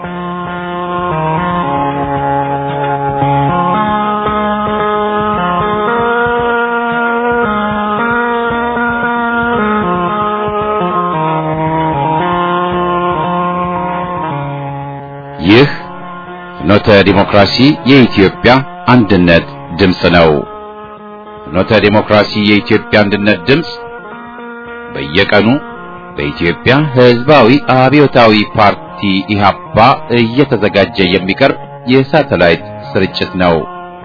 ይህ ፍኖተ ዲሞክራሲ የኢትዮጵያ አንድነት ድምፅ ነው። ፍኖተ ዲሞክራሲ የኢትዮጵያ አንድነት ድምፅ በየቀኑ በኢትዮጵያ ሕዝባዊ አብዮታዊ ፓርቲ ኢህአፓ እየተዘጋጀ የሚቀርብ የሳተላይት ስርጭት ነው።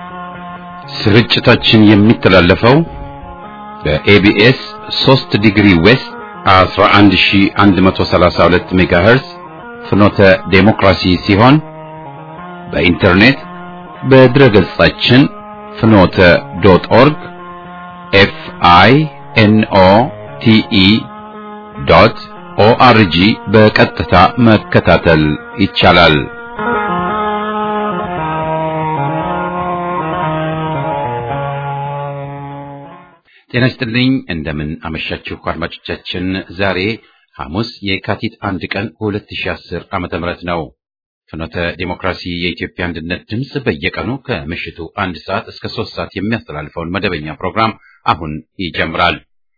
ስርጭታችን የሚተላለፈው በኤቢኤስ 3 ዲግሪ ዌስት 11132 ሜጋሄርዝ ፍኖተ ዴሞክራሲ ሲሆን በኢንተርኔት በድረ ገጻችን ፍኖተ ዶት ኦርግ ኤፍ አይ ኤን ኦ ቲ ኢ ዶት ኦአርጂ በቀጥታ መከታተል ይቻላል። ጤና ይስጥልኝ። እንደምን አመሻችሁ አድማጮቻችን። ዛሬ ሐሙስ የካቲት አንድ ቀን 2010 ዓመተ ምህረት ነው። ፍኖተ ዴሞክራሲ የኢትዮጵያ አንድነት ድምፅ በየቀኑ ከምሽቱ አንድ ሰዓት እስከ ሶስት ሰዓት የሚያስተላልፈውን መደበኛ ፕሮግራም አሁን ይጀምራል።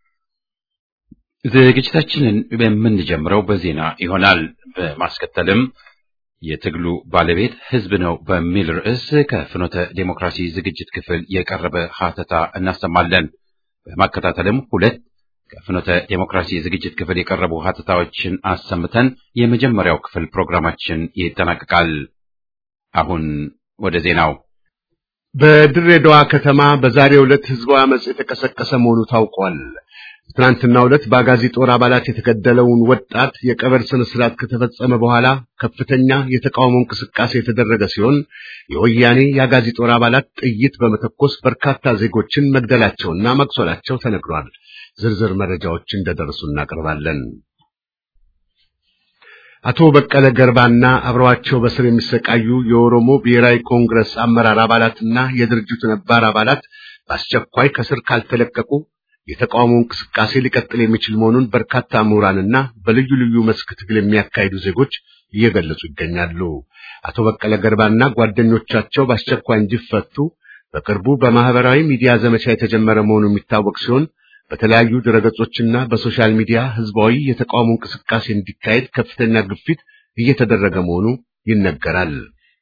ዝግጅታችንን የምንጀምረው በዜና ይሆናል። በማስከተልም የትግሉ ባለቤት ሕዝብ ነው በሚል ርዕስ ከፍኖተ ዴሞክራሲ ዝግጅት ክፍል የቀረበ ሀተታ እናሰማለን። በማከታተልም ሁለት ከፍኖተ ዴሞክራሲ ዝግጅት ክፍል የቀረቡ ሀተታዎችን አሰምተን የመጀመሪያው ክፍል ፕሮግራማችን ይጠናቀቃል። አሁን ወደ ዜናው። በድሬዳዋ ከተማ በዛሬው ዕለት ህዝባዊ አመጽ የተቀሰቀሰ መሆኑ ታውቋል። ትናንትናው ዕለት በአጋዚ ጦር አባላት የተገደለውን ወጣት የቀብር ስነ ስርዓት ከተፈጸመ በኋላ ከፍተኛ የተቃውሞ እንቅስቃሴ የተደረገ ሲሆን የወያኔ የአጋዚ ጦር አባላት ጥይት በመተኮስ በርካታ ዜጎችን መግደላቸውና መቁሰላቸው ተነግሯል። ዝርዝር መረጃዎች እንደደረሱ እናቀርባለን። አቶ በቀለ ገርባና አብረዋቸው በስር የሚሰቃዩ የኦሮሞ ብሔራዊ ኮንግረስ አመራር አባላትና የድርጅቱ ነባር አባላት በአስቸኳይ ከስር ካልተለቀቁ የተቃውሞ እንቅስቃሴ ሊቀጥል የሚችል መሆኑን በርካታ ምሁራንና በልዩ ልዩ መስክ ትግል የሚያካሂዱ ዜጎች እየገለጹ ይገኛሉ። አቶ በቀለ ገርባና ጓደኞቻቸው በአስቸኳይ እንዲፈቱ በቅርቡ በማህበራዊ ሚዲያ ዘመቻ የተጀመረ መሆኑ የሚታወቅ ሲሆን በተለያዩ ድረገጾችና በሶሻል ሚዲያ ህዝባዊ የተቃውሞ እንቅስቃሴ እንዲካሄድ ከፍተኛ ግፊት እየተደረገ መሆኑ ይነገራል።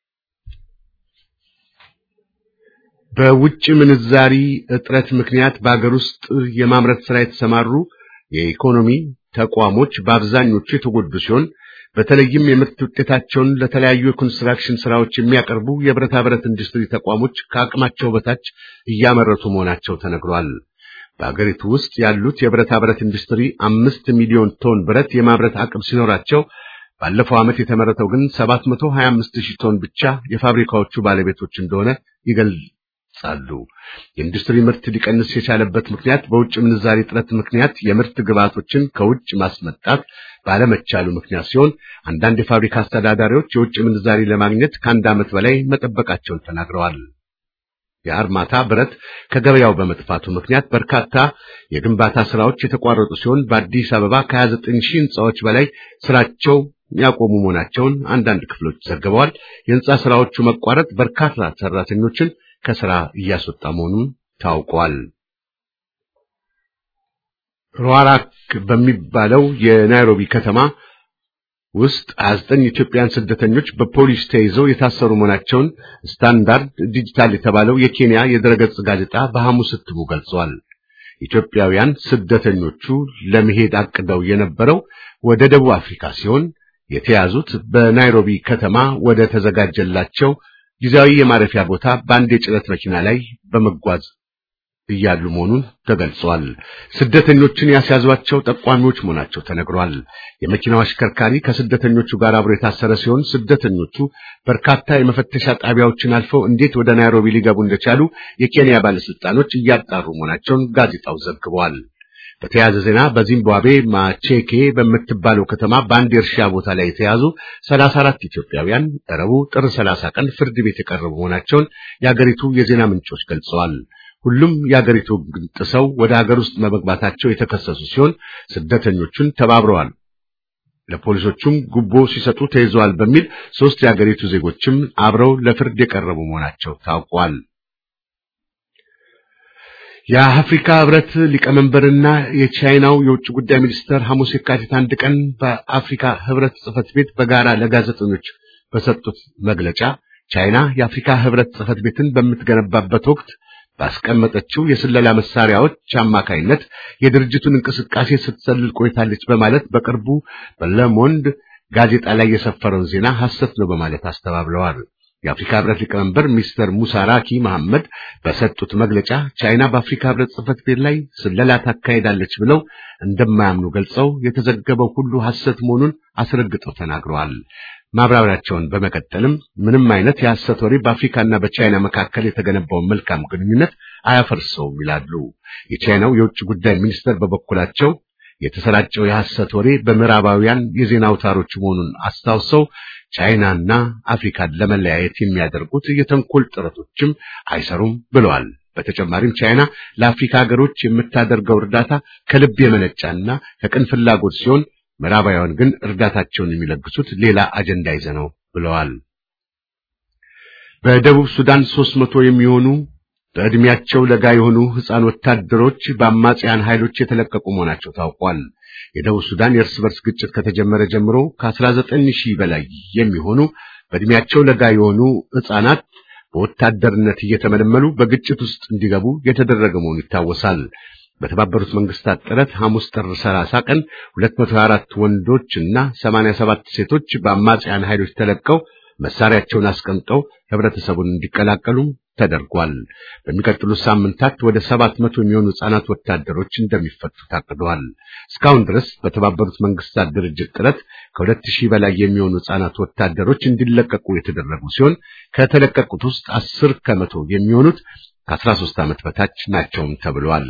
በውጭ ምንዛሪ እጥረት ምክንያት በአገር ውስጥ የማምረት ስራ የተሰማሩ የኢኮኖሚ ተቋሞች በአብዛኞቹ የተጎዱ ሲሆን በተለይም የምርት ውጤታቸውን ለተለያዩ የኮንስትራክሽን ስራዎች የሚያቀርቡ የብረታ ብረት ኢንዱስትሪ ተቋሞች ከአቅማቸው በታች እያመረቱ መሆናቸው ተነግሯል። በአገሪቱ ውስጥ ያሉት የብረታ ብረት ኢንዱስትሪ አምስት ሚሊዮን ቶን ብረት የማምረት አቅም ሲኖራቸው ባለፈው ዓመት የተመረተው ግን 725 ሺህ ቶን ብቻ የፋብሪካዎቹ ባለቤቶች እንደሆነ ይገልጻሉ። የኢንዱስትሪ ምርት ሊቀንስ የቻለበት ምክንያት በውጭ ምንዛሪ እጥረት ምክንያት የምርት ግብዓቶችን ከውጭ ማስመጣት ባለመቻሉ ምክንያት ሲሆን አንዳንድ የፋብሪካ አስተዳዳሪዎች የውጭ ምንዛሪ ለማግኘት ከአንድ ዓመት በላይ መጠበቃቸውን ተናግረዋል። የአርማታ ብረት ከገበያው በመጥፋቱ ምክንያት በርካታ የግንባታ ስራዎች የተቋረጡ ሲሆን በአዲስ አበባ ከ29 ሺህ ህንፃዎች በላይ ስራቸው ያቆሙ መሆናቸውን አንዳንድ ክፍሎች ዘግበዋል። የህንፃ ስራዎቹ መቋረጥ በርካታ ሰራተኞችን ከስራ እያስወጣ መሆኑን ታውቋል። ሩዋራክ በሚባለው የናይሮቢ ከተማ ውስጥ 29 ኢትዮጵያን ስደተኞች በፖሊስ ተይዘው የታሰሩ መሆናቸውን ስታንዳርድ ዲጂታል የተባለው የኬንያ የድረገጽ ጋዜጣ በሐሙስ እትሙ ገልጿል። ኢትዮጵያውያን ስደተኞቹ ለመሄድ አቅደው የነበረው ወደ ደቡብ አፍሪካ ሲሆን የተያዙት በናይሮቢ ከተማ ወደ ተዘጋጀላቸው ጊዜያዊ የማረፊያ ቦታ በአንድ የጭነት መኪና ላይ በመጓዝ እያሉ መሆኑን ተገልጿል። ስደተኞችን ያስያዟቸው ጠቋሚዎች መሆናቸው ተነግሯል። የመኪናው አሽከርካሪ ከስደተኞቹ ጋር አብሮ የታሰረ ሲሆን ስደተኞቹ በርካታ የመፈተሻ ጣቢያዎችን አልፈው እንዴት ወደ ናይሮቢ ሊገቡ እንደቻሉ የኬንያ ባለስልጣኖች እያጣሩ መሆናቸውን ጋዜጣው ዘግቧል። በተያያዘ ዜና በዚምባብዌ ማቼኬ በምትባለው ከተማ በአንድ የእርሻ ቦታ ላይ የተያዙ 34 ኢትዮጵያውያን ረቡዕ ጥር 30 ቀን ፍርድ ቤት የቀረቡ መሆናቸውን የአገሪቱ የዜና ምንጮች ገልጸዋል። ሁሉም የአገሪቱ ሕግ ጥሰው ወደ ሀገር ውስጥ በመግባታቸው የተከሰሱ ሲሆን ስደተኞቹን ተባብረዋል ለፖሊሶቹም ጉቦ ሲሰጡ ተይዘዋል በሚል ሶስት የአገሪቱ ዜጎችም አብረው ለፍርድ የቀረቡ መሆናቸው ታውቋል። የአፍሪካ ህብረት ሊቀመንበርና የቻይናው የውጭ ጉዳይ ሚኒስትር ሐሙስ የካቲት አንድ ቀን በአፍሪካ ህብረት ጽህፈት ቤት በጋራ ለጋዜጠኞች በሰጡት መግለጫ ቻይና የአፍሪካ ህብረት ጽህፈት ቤትን በምትገነባበት ወቅት ባስቀመጠችው የስለላ መሳሪያዎች አማካይነት የድርጅቱን እንቅስቃሴ ስትሰልል ቆይታለች በማለት በቅርቡ በለሞንድ ጋዜጣ ላይ የሰፈረውን ዜና ሐሰት ነው በማለት አስተባብለዋል። የአፍሪካ ህብረት ሊቀመንበር ሚስተር ሙሳ ራኪ መሐመድ በሰጡት መግለጫ ቻይና በአፍሪካ ህብረት ጽህፈት ቤት ላይ ስለላ ታካሄዳለች ብለው እንደማያምኑ ገልጸው የተዘገበው ሁሉ ሐሰት መሆኑን አስረግጠው ተናግረዋል። ማብራሪያቸውን በመቀጠልም ምንም አይነት የሐሰት ወሬ በአፍሪካና በቻይና መካከል የተገነባውን መልካም ግንኙነት አያፈርሰውም ይላሉ። የቻይናው የውጭ ጉዳይ ሚኒስትር በበኩላቸው የተሰራጨው የሐሰት ወሬ በምዕራባውያን የዜና አውታሮች መሆኑን አስታውሰው ቻይናና አፍሪካን ለመለያየት የሚያደርጉት የተንኮል ጥረቶችም አይሰሩም ብለዋል። በተጨማሪም ቻይና ለአፍሪካ ሀገሮች የምታደርገው እርዳታ ከልብ የመነጫና ከቅን ፍላጎት ሲሆን ምዕራባውያን ግን እርዳታቸውን የሚለግሱት ሌላ አጀንዳ ይዘ ነው ብለዋል። በደቡብ ሱዳን ሦስት መቶ የሚሆኑ በዕድሜያቸው ለጋ የሆኑ ሕፃን ወታደሮች በአማጽያን ኃይሎች የተለቀቁ መሆናቸው ታውቋል። የደቡብ ሱዳን የእርስ በርስ ግጭት ከተጀመረ ጀምሮ ከ19 ሺህ በላይ የሚሆኑ በዕድሜያቸው ለጋ የሆኑ ሕፃናት በወታደርነት እየተመለመሉ በግጭት ውስጥ እንዲገቡ የተደረገ መሆኑ ይታወሳል። በተባበሩት መንግስታት ጥረት ሐሙስ ጥር 30 ቀን 224 ወንዶች እና 87 ሴቶች በአማጽያን ኃይሎች ተለቀው መሳሪያቸውን አስቀምጠው ህብረተሰቡን እንዲቀላቀሉ ተደርጓል። በሚቀጥሉት ሳምንታት ወደ 700 የሚሆኑ ህጻናት ወታደሮች እንደሚፈቱ ታቅደዋል። እስካሁን ድረስ በተባበሩት መንግስታት ድርጅት ጥረት ከ2000 በላይ የሚሆኑ ህጻናት ወታደሮች እንዲለቀቁ የተደረጉ ሲሆን ከተለቀቁት ውስጥ 10 ከመቶ የሚሆኑት ከ13 ዓመት በታች ናቸውም ተብሏል።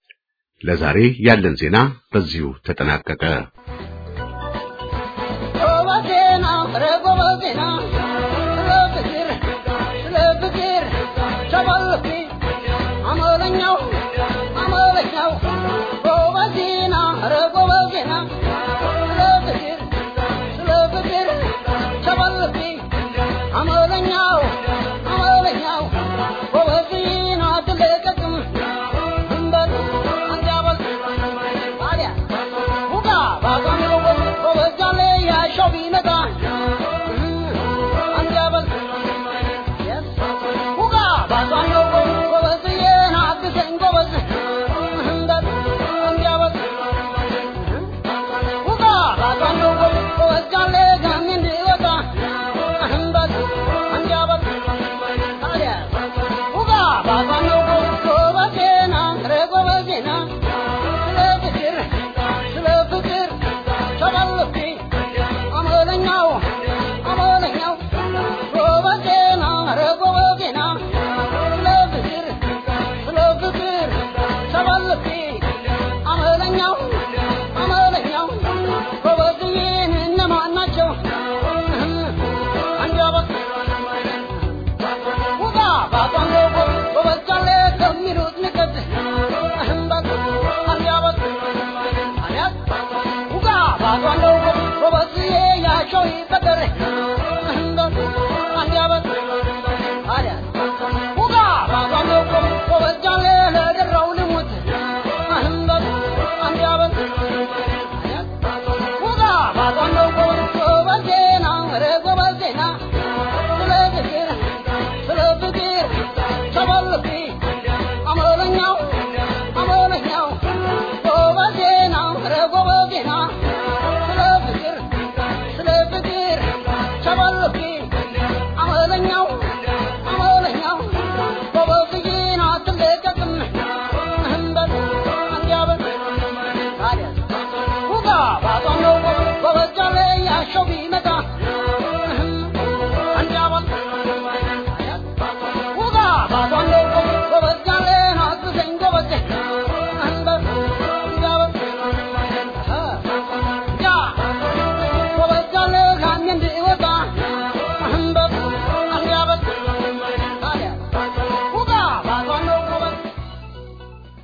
ለዛሬ ያለን ዜና በዚሁ ተጠናቀቀ።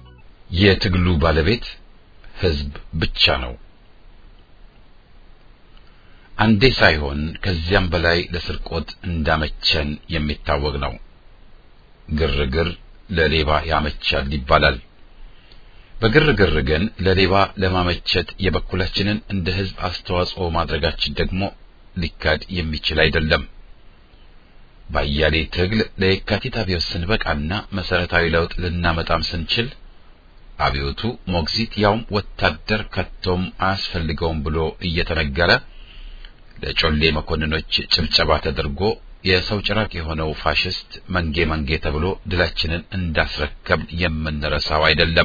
የትግሉ ባለቤት ህዝብ ብቻ ነው። አንዴ ሳይሆን ከዚያም በላይ ለስርቆት እንዳመቸን የሚታወቅ ነው። ግርግር ለሌባ ያመቻል ይባላል። በግርግር ግን ለሌባ ለማመቸት የበኩላችንን እንደ ሕዝብ አስተዋጽኦ ማድረጋችን ደግሞ ሊካድ የሚችል አይደለም። ባያሌ ትግል ለየካቲት አብዮት ስንበቃና መሰረታዊ ለውጥ ልናመጣም ስንችል አብዮቱ ሞግዚት ያውም ወታደር ከቶም አያስፈልገውም ብሎ እየተነገረ ለጮሌ መኮንኖች ጭብጨባ ተደርጎ የሰው ጭራቅ የሆነው ፋሽስት መንጌ መንጌ ተብሎ ድላችንን እንዳስረከብ የምንረሳው አይደለም።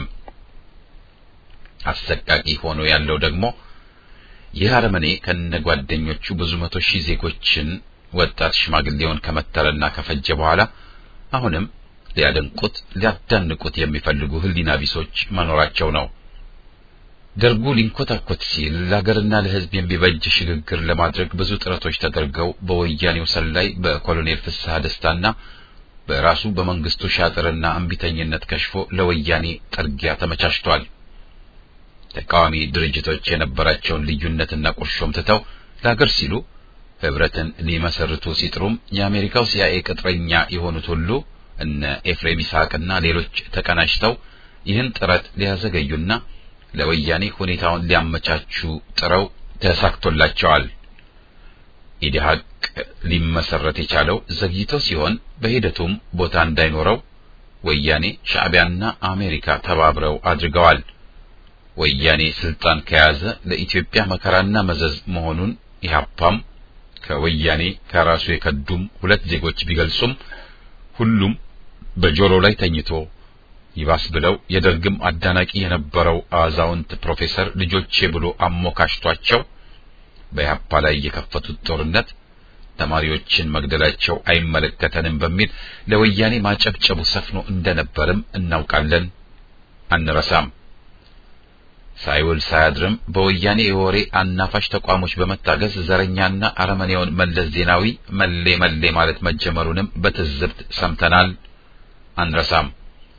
አሰቃቂ ሆኖ ያለው ደግሞ ይህ አረመኔ ከነጓደኞቹ ብዙ መቶ ሺህ ዜጎችን ወጣት ሽማግሌውን ከመተረና ከፈጀ በኋላ አሁንም ሊያደንቁት ሊያዳንቁት የሚፈልጉ ሕሊና ቢሶች መኖራቸው ነው። ደርጉ ሊንኮታኮት ሲል ለሀገርና ለሕዝብ የሚበጅ ሽግግር ለማድረግ ብዙ ጥረቶች ተደርገው በወያኔው ሰላይ በኮሎኔል ፍስሐ ደስታና በራሱ በመንግስቱ ሻጥርና እምቢተኝነት ከሽፎ ለወያኔ ጥርጊያ ተመቻችቷል። ተቃዋሚ ድርጅቶች የነበራቸውን ልዩነትና ቁርሾም ትተው ለሀገር ሲሉ ህብረትን ሊመሰርቱ ሲጥሩም የአሜሪካው ሲአይኤ ቅጥረኛ የሆኑት ሁሉ እነ ኤፍሬም ይስሐቅና ሌሎች ተቀናጅተው ይህን ጥረት ሊያዘገዩና ለወያኔ ሁኔታውን ሊያመቻቹ ጥረው ተሳክቶላቸዋል። ኢዲሃቅ ሊመሰረት የቻለው ዘግይቶ ሲሆን በሂደቱም ቦታ እንዳይኖረው ወያኔ ሻዕቢያና አሜሪካ ተባብረው አድርገዋል። ወያኔ ስልጣን ከያዘ ለኢትዮጵያ መከራና መዘዝ መሆኑን ኢህአፓም ከወያኔ ከራሱ የከዱም ሁለት ዜጎች ቢገልጹም ሁሉም በጆሮ ላይ ተኝቶ ይባስ ብለው የደርግም አዳናቂ የነበረው አዛውንት ፕሮፌሰር ልጆቼ ብሎ አሞካሽቷቸው በኢህአፓ ላይ የከፈቱት ጦርነት ተማሪዎችን መግደላቸው አይመለከተንም በሚል ለወያኔ ማጨብጨቡ ሰፍኖ እንደነበርም እናውቃለን፣ አንረሳም። ሳይውል ሳያድርም በወያኔ የወሬ አናፋሽ ተቋሞች በመታገዝ ዘረኛና አረመኔውን መለስ ዜናዊ መሌ መሌ ማለት መጀመሩንም በትዝብት ሰምተናል፣ አንረሳም።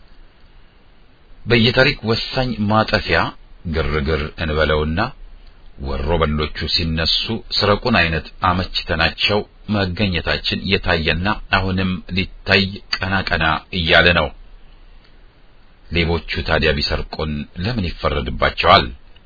በየታሪክ ወሳኝ ማጠፊያ ግርግር እንበለውና ወሮ በሎቹ ሲነሱ ስረቁን አይነት አመችተናቸው መገኘታችን የታየና አሁንም ሊታይ ቀና ቀና እያለ ነው። ሌቦቹ ታዲያ ቢሰርቁን ለምን ይፈረድባቸዋል?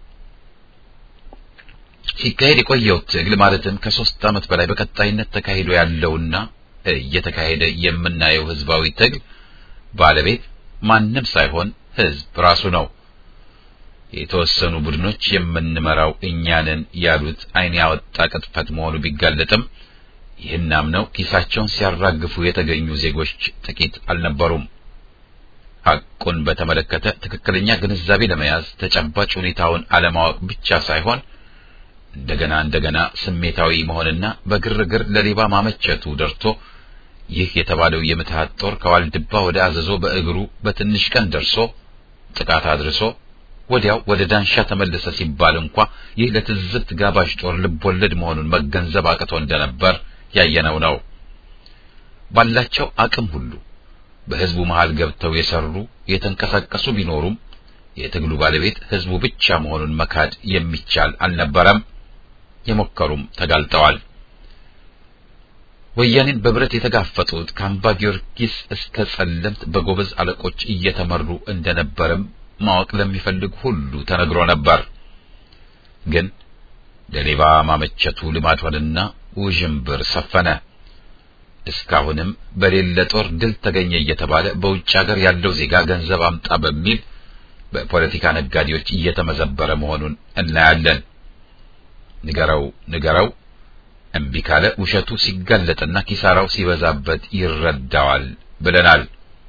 ሲካሄድ የቆየው ትግል ማለትም ከሶስት ዓመት በላይ በቀጣይነት ተካሂዶ ያለውና እየተካሄደ የምናየው ህዝባዊ ትግል ባለቤት ማንም ሳይሆን ህዝብ ራሱ ነው። የተወሰኑ ቡድኖች የምንመራው እኛንን ያሉት ዓይን ያወጣ ቅጥፈት መሆኑ ቢጋለጥም ይህን አምነው ኪሳቸውን ሲያራግፉ የተገኙ ዜጎች ጥቂት አልነበሩም። ሐቁን በተመለከተ ትክክለኛ ግንዛቤ ለመያዝ ተጨባጭ ሁኔታውን አለማወቅ ብቻ ሳይሆን እንደገና እንደገና ስሜታዊ መሆንና በግርግር ለሌባ ማመቸቱ ደርቶ ይህ የተባለው የምትሃት ጦር ከዋልድባ ወደ አዘዞ በእግሩ በትንሽ ቀን ደርሶ ጥቃት አድርሶ ወዲያው ወደ ዳንሻ ተመለሰ ሲባል እንኳ ይህ ለትዝብት ጋባዥ ጦር ልቦለድ መሆኑን መገንዘብ አቅቶ እንደነበር ያየነው ነው። ባላቸው አቅም ሁሉ በህዝቡ መሃል ገብተው የሰሩ የተንቀሳቀሱ ቢኖሩም የትግሉ ባለቤት ህዝቡ ብቻ መሆኑን መካድ የሚቻል አልነበረም። የሞከሩም ተጋልጠዋል። ወያኔን በብረት የተጋፈጡት ከአምባ ጊዮርጊስ እስከ ጸለምት በጎበዝ አለቆች እየተመሩ እንደነበርም ማወቅ ለሚፈልግ ሁሉ ተነግሮ ነበር። ግን ለሌባ ማመቸቱ ልማድ ሆነና ውዥንብር ሰፈነ። እስካሁንም በሌለ ጦር ድል ተገኘ እየተባለ በውጭ ሀገር ያለው ዜጋ ገንዘብ አምጣ በሚል በፖለቲካ ነጋዴዎች እየተመዘበረ መሆኑን እናያለን። ንገረው ንገረው እምቢ ካለ ውሸቱ ሲጋለጥና ኪሳራው ሲበዛበት ይረዳዋል ብለናል።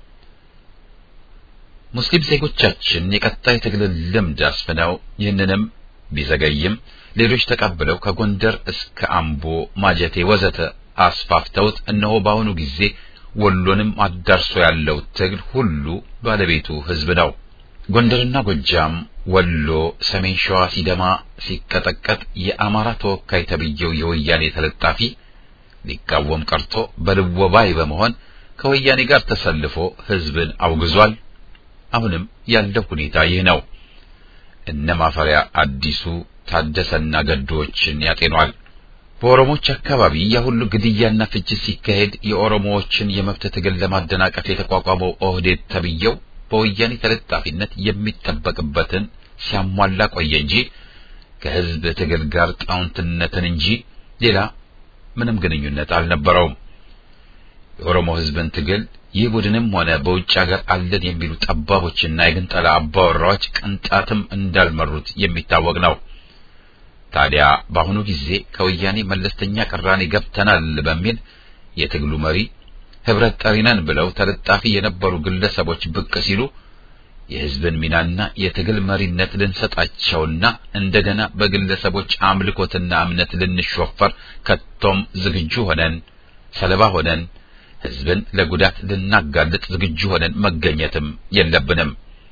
ሙስሊም ዜጎቻችን የቀጣይ ትግልን ልምድ አስፍነው ይህንንም ቢዘገይም ሌሎች ተቀብለው ከጎንደር እስከ አምቦ፣ ማጀቴ ወዘተ አስፋፍተውት እነሆ በአሁኑ ጊዜ ወሎንም አዳርሶ ያለው ትግል ሁሉ ባለቤቱ ህዝብ ነው። ጎንደርና ጎጃም፣ ወሎ፣ ሰሜን ሸዋ ሲደማ ሲቀጠቀጥ የአማራ ተወካይ ተብዬው የወያኔ ተለጣፊ ሊቃወም ቀርቶ በልወባይ በመሆን ከወያኔ ጋር ተሰልፎ ህዝብን አውግዟል። አሁንም ያለው ሁኔታ ይህ ነው። እነ ማፈሪያ አዲሱ ታደሰና ገዶዎችን ያጤኗል። በኦሮሞዎች አካባቢ ያ ሁሉ ግድያና ፍጅት ሲካሄድ የኦሮሞዎችን የመብት ትግል ለማደናቀፍ የተቋቋመው ኦህዴድ ተብየው በወያኔ ተለጣፊነት የሚጠበቅበትን ሲያሟላ ቆየ እንጂ ከህዝብ ትግል ጋር ጣውንትነትን እንጂ ሌላ ምንም ግንኙነት አልነበረውም። የኦሮሞ ህዝብን ትግል ይህ ቡድንም ሆነ በውጭ ሀገር አለን የሚሉ ጠባቦችና የግንጠላ አባወራዎች ቅንጣትም እንዳልመሩት የሚታወቅ ነው። ታዲያ በአሁኑ ጊዜ ከወያኔ መለስተኛ ቅራኔ ገብተናል በሚል የትግሉ መሪ ህብረት ጠሪነን ብለው ተለጣፊ የነበሩ ግለሰቦች ብቅ ሲሉ የህዝብን ሚናና የትግል መሪነት ልንሰጣቸውና እንደገና በግለሰቦች አምልኮትና እምነት ልንሾፈር ከቶም ዝግጁ ሆነን ሰለባ ሆነን ህዝብን ለጉዳት ልናጋልጥ ዝግጁ ሆነን መገኘትም የለብንም።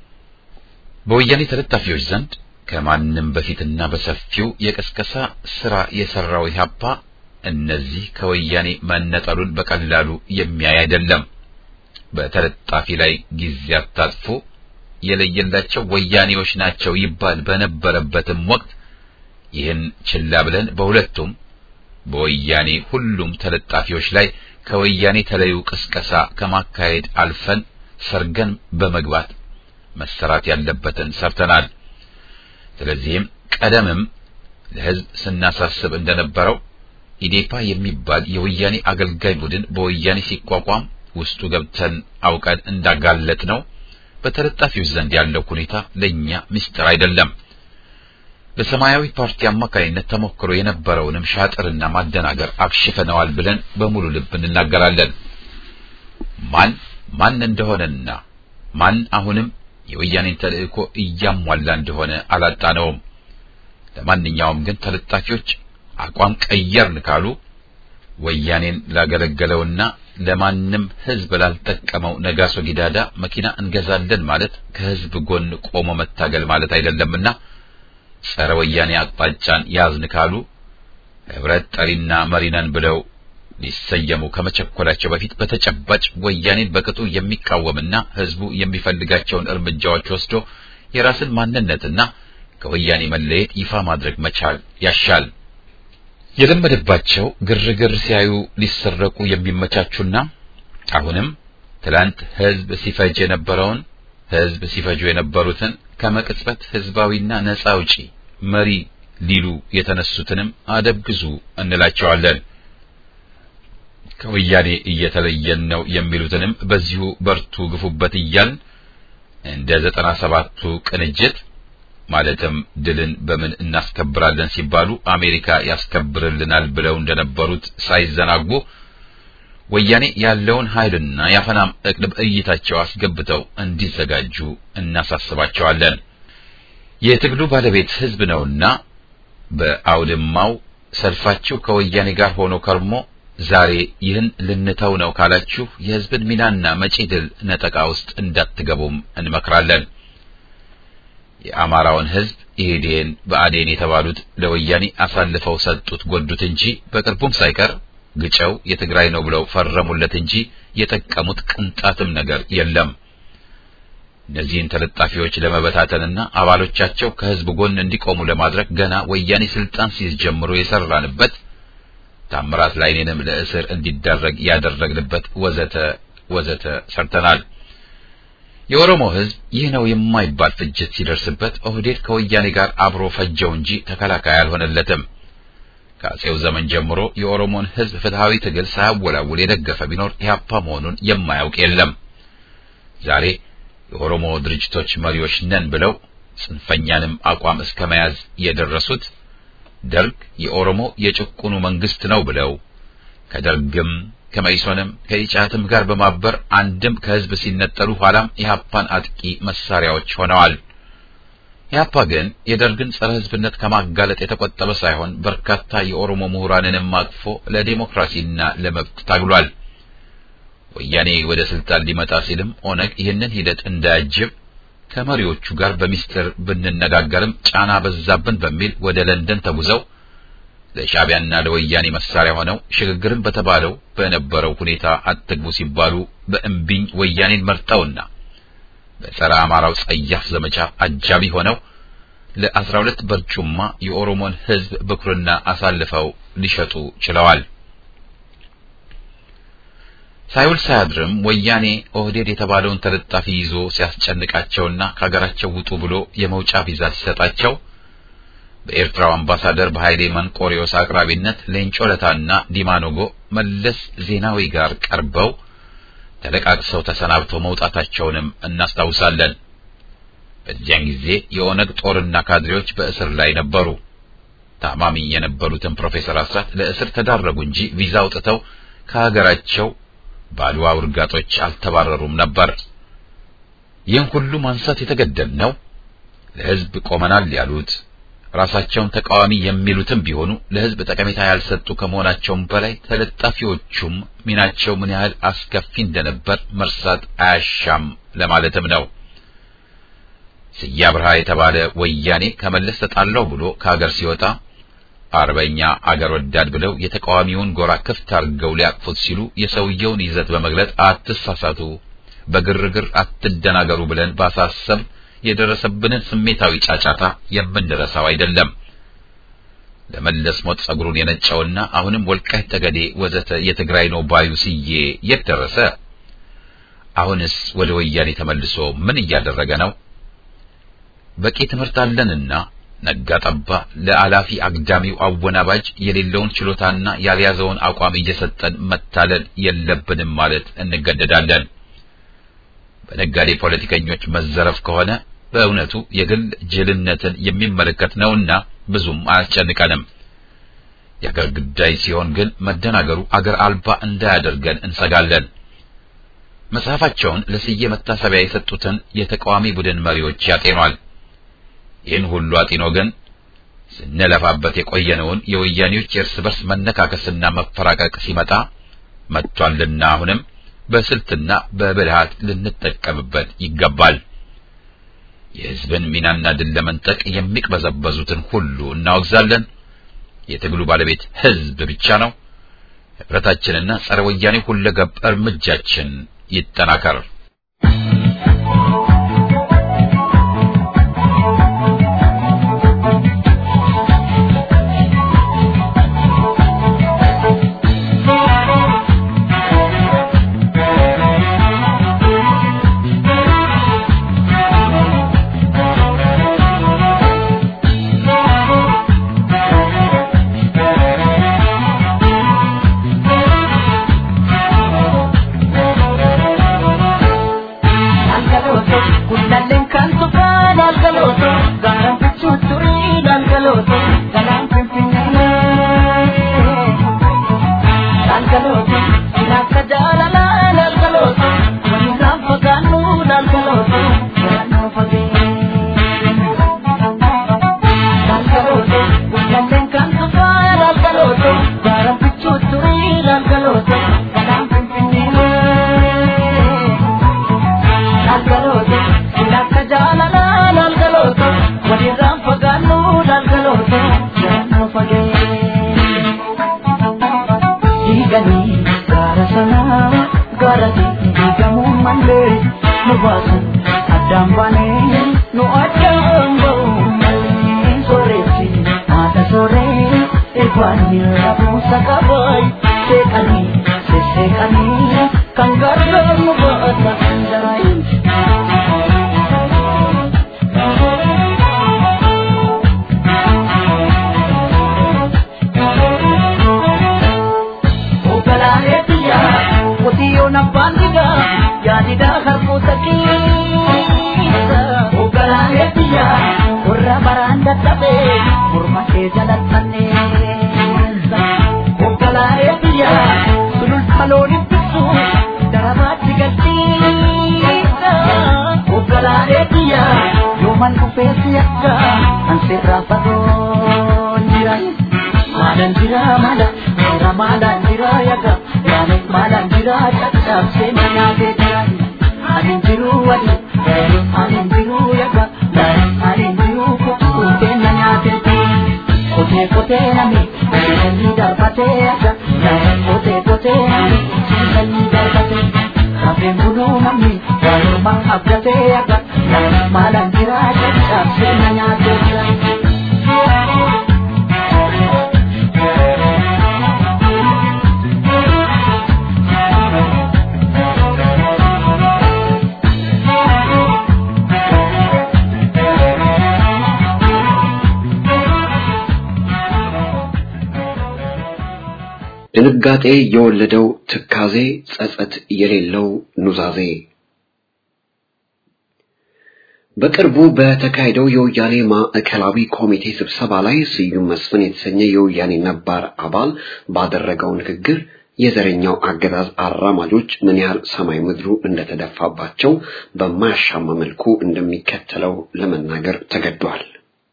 በወያኔ ተለጣፊዎች ዘንድ ከማንም በፊትና በሰፊው የቀስቀሳ ስራ የሰራው ኢህአፓ እነዚህ ከወያኔ መነጠሉን በቀላሉ የሚያይ አይደለም። በተለጣፊ ላይ ጊዜ አታጥፎ የለየላቸው ወያኔዎች ናቸው ይባል በነበረበትም ወቅት ይህን ችላ ብለን በሁለቱም በወያኔ ሁሉም ተለጣፊዎች ላይ ከወያኔ ተለዩ ቅስቀሳ ከማካሄድ አልፈን ሰርገን በመግባት መሰራት ያለበትን ሰርተናል። ስለዚህም ቀደምም ለህዝብ ስናሳስብ እንደነበረው ኢዴፓ የሚባል የወያኔ አገልጋይ ቡድን በወያኔ ሲቋቋም ውስጡ ገብተን አውቀን እንዳጋለጥ ነው። በተለጣፊዎች ዘንድ ያለው ሁኔታ ለኛ ምስጢር አይደለም። በሰማያዊ ፓርቲ አማካኝነት ተሞክሮ የነበረውንም ሻጥርና ማደናገር አክሽፈነዋል ብለን በሙሉ ልብ እንናገራለን። ማን ማን እንደሆነና ማን አሁንም የወያኔን ተልእኮ እያሟላ እንደሆነ አላጣነውም። ለማንኛውም ግን ተለጣፊዎች አቋም ቀየርን ካሉ ወያኔን ላገለገለውና ለማንም ህዝብ ላልጠቀመው ነጋሶ ጊዳዳ መኪና እንገዛለን ማለት ከህዝብ ጎን ቆሞ መታገል ማለት አይደለምና ጸረ ወያኔ አቅጣጫን ያዝን ካሉ ህብረት ጠሪና መሪነን ብለው ሊሰየሙ ከመቸኮላቸው በፊት በተጨባጭ ወያኔን በቅጡ የሚቃወምና ህዝቡ የሚፈልጋቸውን እርምጃዎች ወስዶ የራስን ማንነትና ከወያኔ መለየት ይፋ ማድረግ መቻል ያሻል። የለመደባቸው ግርግር ሲያዩ ሊሰረቁ የሚመቻቹና አሁንም ትላንት ህዝብ ሲፈጅ የነበረውን ህዝብ ሲፈጁ የነበሩትን ከመቅጽበት ህዝባዊና ነጻ አውጪ መሪ ሊሉ የተነሱትንም አደብ ግዙ እንላቸዋለን። ከወያኔ እየተለየን ነው የሚሉትንም በዚሁ በርቱ ግፉበት እያልን እንደ ዘጠና ሰባቱ ቅንጅት ማለትም ድልን በምን እናስከብራለን ሲባሉ አሜሪካ ያስከብርልናል ብለው እንደነበሩት ሳይዘናጉ ወያኔ ያለውን ኃይልና የአፈናም እቅድ በእይታቸው አስገብተው እንዲዘጋጁ እናሳስባቸዋለን። የትግሉ ባለቤት ህዝብ ነውና በአውድማው ሰልፋችሁ ከወያኔ ጋር ሆኖ ከርሞ ዛሬ ይህን ልንተው ነው ካላችሁ የህዝብን ሚናና መጪ ድል ነጠቃ ውስጥ እንዳትገቡም እንመክራለን። የአማራውን ህዝብ ኢህዴን በአዴን የተባሉት ለወያኔ አሳልፈው ሰጡት ጎዱት እንጂ በቅርቡም ሳይቀር ግጨው የትግራይ ነው ብለው ፈረሙለት እንጂ የጠቀሙት ቅንጣትም ነገር የለም። እነዚህን ተለጣፊዎች ለመበታተንና አባሎቻቸው ከህዝብ ጎን እንዲቆሙ ለማድረግ ገና ወያኔ ስልጣን ሲይዝ ጀምሮ የሰራንበት ታምራት ላይኔንም ለእስር እንዲዳረግ ያደረግንበት ወዘተ ወዘተ ሰርተናል። የኦሮሞ ህዝብ ይህ ነው የማይባል ፍጅት ሲደርስበት ኦህዴድ ከወያኔ ጋር አብሮ ፈጀው እንጂ ተከላካይ አልሆነለትም። ከአጼው ዘመን ጀምሮ የኦሮሞን ህዝብ ፍትሃዊ ትግል ሳያወላውል የደገፈ ቢኖር ኢህአፓ መሆኑን የማያውቅ የለም። ዛሬ የኦሮሞ ድርጅቶች መሪዎች ነን ብለው ጽንፈኛንም አቋም እስከ መያዝ የደረሱት ደርግ የኦሮሞ የጭቁኑ መንግስት ነው ብለው ከደርግም ከመኢሶንም ከኢጫትም ጋር በማበር አንድም ከህዝብ ሲነጠሉ ኋላም ኢህአፓን አጥቂ መሳሪያዎች ሆነዋል። ኢህአፓ ግን የደርግን ጸረ ህዝብነት ከማጋለጥ የተቆጠበ ሳይሆን በርካታ የኦሮሞ ምሁራንንም አቅፎ ለዲሞክራሲና ለመብት ታግሏል። ወያኔ ወደ ስልጣን ሊመጣ ሲልም ኦነግ ይህንን ሂደት እንዳያጅብ ከመሪዎቹ ጋር በሚስጥር ብንነጋገርም ጫና በዛብን በሚል ወደ ለንደን ተጉዘው ለሻዕቢያና ለወያኔ መሳሪያ ሆነው ሽግግርን በተባለው በነበረው ሁኔታ አትግቡ ሲባሉ በእምቢኝ ወያኔን መርጠውና በጸረ አማራው ጸያፍ ዘመቻ አጃቢ ሆነው ለአስራ ሁለት በርጩማ የኦሮሞን ሕዝብ ብኩርና አሳልፈው ሊሸጡ ችለዋል። ሳይውል ሳያድርም ወያኔ ኦህዴድ የተባለውን ተለጣፊ ይዞ ሲያስጨንቃቸውና ከሀገራቸው ውጡ ብሎ የመውጫ ቪዛ ሲሰጣቸው በኤርትራው አምባሳደር በኃይሌ መንቆሪዮስ አቅራቢነት ሌንጮ ለታና ዲማኖጎ መለስ ዜናዊ ጋር ቀርበው ተለቃቅሰው ተሰናብተው መውጣታቸውንም እናስታውሳለን። በዚያን ጊዜ የኦነግ ጦርና ካድሬዎች በእስር ላይ ነበሩ። ታማሚ የነበሩትን ፕሮፌሰር አስራት ለእስር ተዳረጉ እንጂ ቪዛ አውጥተው ከሀገራቸው በአድዋ ውርጋጦች አልተባረሩም ነበር። ይህን ሁሉ ማንሳት የተገደድነው ለሕዝብ ቆመናል ያሉት ራሳቸውን ተቃዋሚ የሚሉትም ቢሆኑ ለሕዝብ ጠቀሜታ ያልሰጡ ከመሆናቸውም በላይ ተለጣፊዎቹም ሚናቸው ምን ያህል አስከፊ እንደነበር መርሳት አያሻም ለማለትም ነው። ስያ ብርሃ የተባለ ወያኔ ከመለስ ተጣላው ብሎ ከሀገር ሲወጣ አርበኛ አገር ወዳድ ብለው የተቃዋሚውን ጎራ ክፍት አድርገው ሊያቅፉት ሲሉ የሰውየውን ይዘት በመግለጽ አትሳሳቱ፣ በግርግር አትደናገሩ ብለን ባሳሰብ የደረሰብንን ስሜታዊ ጫጫታ የምንረሳው አይደለም። ለመለስ ሞት ጸጉሩን የነጨውና አሁንም ወልቃይት ጠገዴ ወዘተ የትግራይ ነው ባዩ ስዬ የት ደረሰ? አሁንስ ወደ ወያኔ ተመልሶ ምን እያደረገ ነው? በቂ ትምህርት አለንና ነጋ ጠባ ለአላፊ አግዳሚው አወናባጅ የሌለውን ችሎታና ያልያዘውን አቋም እየሰጠን መታለል የለብንም ማለት እንገደዳለን። በነጋዴ ፖለቲከኞች መዘረፍ ከሆነ በእውነቱ የግል ጅልነትን የሚመለከት ነውና ብዙም አያስጨንቀንም። የአገር ጉዳይ ሲሆን ግን መደናገሩ አገር አልባ እንዳያደርገን እንሰጋለን። መጽሐፋቸውን ለስዬ መታሰቢያ የሰጡትን የተቃዋሚ ቡድን መሪዎች ያጤኗል። ይህን ሁሉ አጢኖ ግን ስንለፋበት የቆየነውን የወያኔዎች የእርስ በርስ መነካከስና መፈራቀቅ ሲመጣ መጥቷልና አሁንም በስልትና በብልሃት ልንጠቀምበት ይገባል። የሕዝብን ሚናና ድል ለመንጠቅ የሚቅበዘበዙትን ሁሉ እናወግዛለን። የትግሉ ባለቤት ሕዝብ ብቻ ነው። ህብረታችንና ጸረ ወያኔ ሁለገብ እርምጃችን ይጠናከር። Malang jira, jira, jira, jira, jira, ድንጋጤ የወለደው ትካዜ፣ ጸጸት የሌለው ኑዛዜ። በቅርቡ በተካሄደው የወያኔ ማዕከላዊ ኮሚቴ ስብሰባ ላይ ስዩም መስፍን የተሰኘ የወያኔ ነባር አባል ባደረገው ንግግር የዘረኛው አገዛዝ አራማጆች ምን ያህል ሰማይ ምድሩ እንደተደፋባቸው በማያሻማ መልኩ እንደሚከተለው ለመናገር ተገዷል።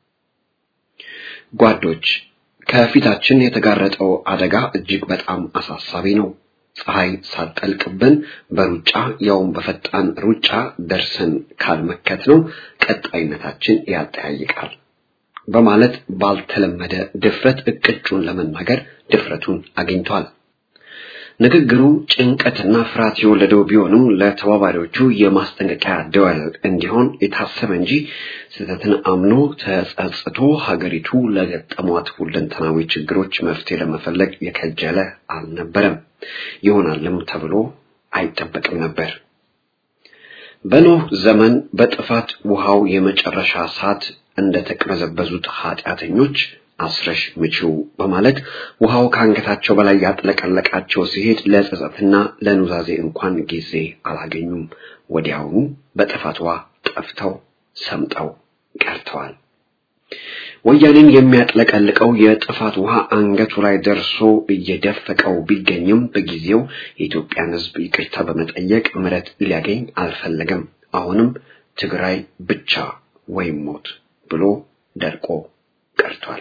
ጓዶች፣ ከፊታችን የተጋረጠው አደጋ እጅግ በጣም አሳሳቢ ነው። ፀሐይ ሳትጠልቅብን በሩጫ ያውም በፈጣን ሩጫ ደርሰን ካልመከት ነው ቀጣይነታችን ያጠያይቃል በማለት ባልተለመደ ድፍረት እቅጩን ለመናገር ድፍረቱን አግኝቷል። ንግግሩ ጭንቀትና ፍርሃት የወለደው ቢሆንም ለተባባሪዎቹ የማስጠንቀቂያ ደወል እንዲሆን የታሰበ እንጂ ስህተትን አምኖ ተጸጽቶ ሀገሪቱ ለገጠሟት ሁለንተናዊ ችግሮች መፍትሄ ለመፈለግ የከጀለ አልነበረም። ይሆናልም ተብሎ አይጠበቅም ነበር። በኖህ ዘመን በጥፋት ውሃው የመጨረሻ ሰዓት እንደተቅበዘበዙት ኃጢአተኞች አስረሽ ምቺው በማለት ውሃው ከአንገታቸው በላይ ያጥለቀለቃቸው ሲሄድ ለጸጸትና ለኑዛዜ እንኳን ጊዜ አላገኙም። ወዲያውኑ በጥፋት ውሃ ጠፍተው ሰምጠው ቀርተዋል። ወያኔን የሚያጥለቀልቀው የጥፋት ውሃ አንገቱ ላይ ደርሶ እየደፈቀው ቢገኝም በጊዜው የኢትዮጵያን ሕዝብ ይቅርታ በመጠየቅ ምሕረት ሊያገኝ አልፈለገም። አሁንም ትግራይ ብቻ ወይም ሞት ብሎ ደርቆ ቀርቷል።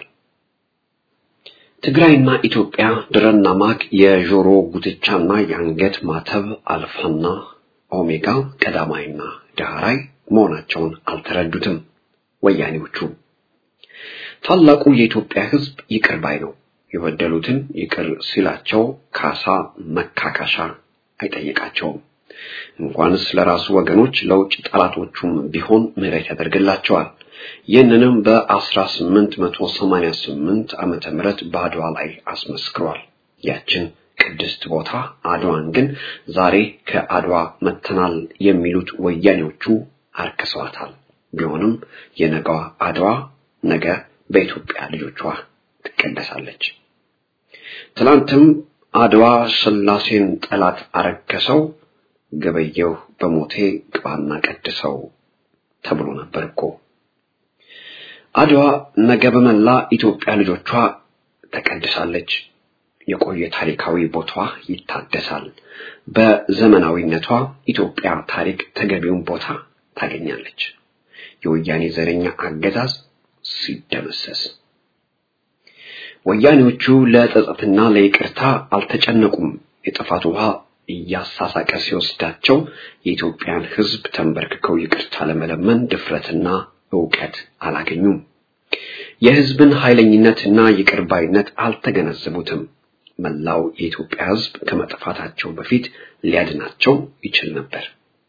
ትግራይና ኢትዮጵያ ድረና ማግ፣ የጆሮ ጉትቻና የአንገት ማተብ፣ አልፋና ኦሜጋ፣ ቀዳማይና ዳህራይ መሆናቸውን አልተረዱትም ወያኔዎቹ። ታላቁ የኢትዮጵያ ሕዝብ ይቅር ባይ ነው። የበደሉትን ይቅር ሲላቸው ካሳ መካካሻ አይጠይቃቸውም። እንኳንስ ለራሱ ወገኖች ለውጭ ጠላቶቹም ቢሆን ምሕረት ያደርግላቸዋል። ይህንንም በ1888 ዓመተ ምህረት በአድዋ ላይ አስመስክሯል። ያችን ቅድስት ቦታ አድዋን ግን ዛሬ ከአድዋ መተናል የሚሉት ወያኔዎቹ አርክሰዋታል። ቢሆንም የነገዋ አድዋ ነገ በኢትዮጵያ ልጆቿ ትቀደሳለች። ትላንትም አድዋ ስላሴን ጠላት አረከሰው፣ ገበየሁ በሞቴ ግባና ቀድሰው ተብሎ ነበር እኮ። አድዋ ነገ በመላ ኢትዮጵያ ልጆቿ ተቀድሳለች። የቆየ ታሪካዊ ቦታዋ ይታደሳል። በዘመናዊነቷ ኢትዮጵያ ታሪክ ተገቢውን ቦታ ታገኛለች። የወያኔ ዘረኛ አገዛዝ ሲደመሰስ ወያኔዎቹ ለጸጸትና ለይቅርታ አልተጨነቁም። የጥፋት ውሃ እያሳሳቀ ሲወስዳቸው የኢትዮጵያን ሕዝብ ተንበርክከው ይቅርታ ለመለመን ድፍረትና ዕውቀት አላገኙም። የሕዝብን ኃይለኝነትና ይቅር ባይነት አልተገነዘቡትም። መላው የኢትዮጵያ ሕዝብ ከመጥፋታቸው በፊት ሊያድናቸው ይችል ነበር።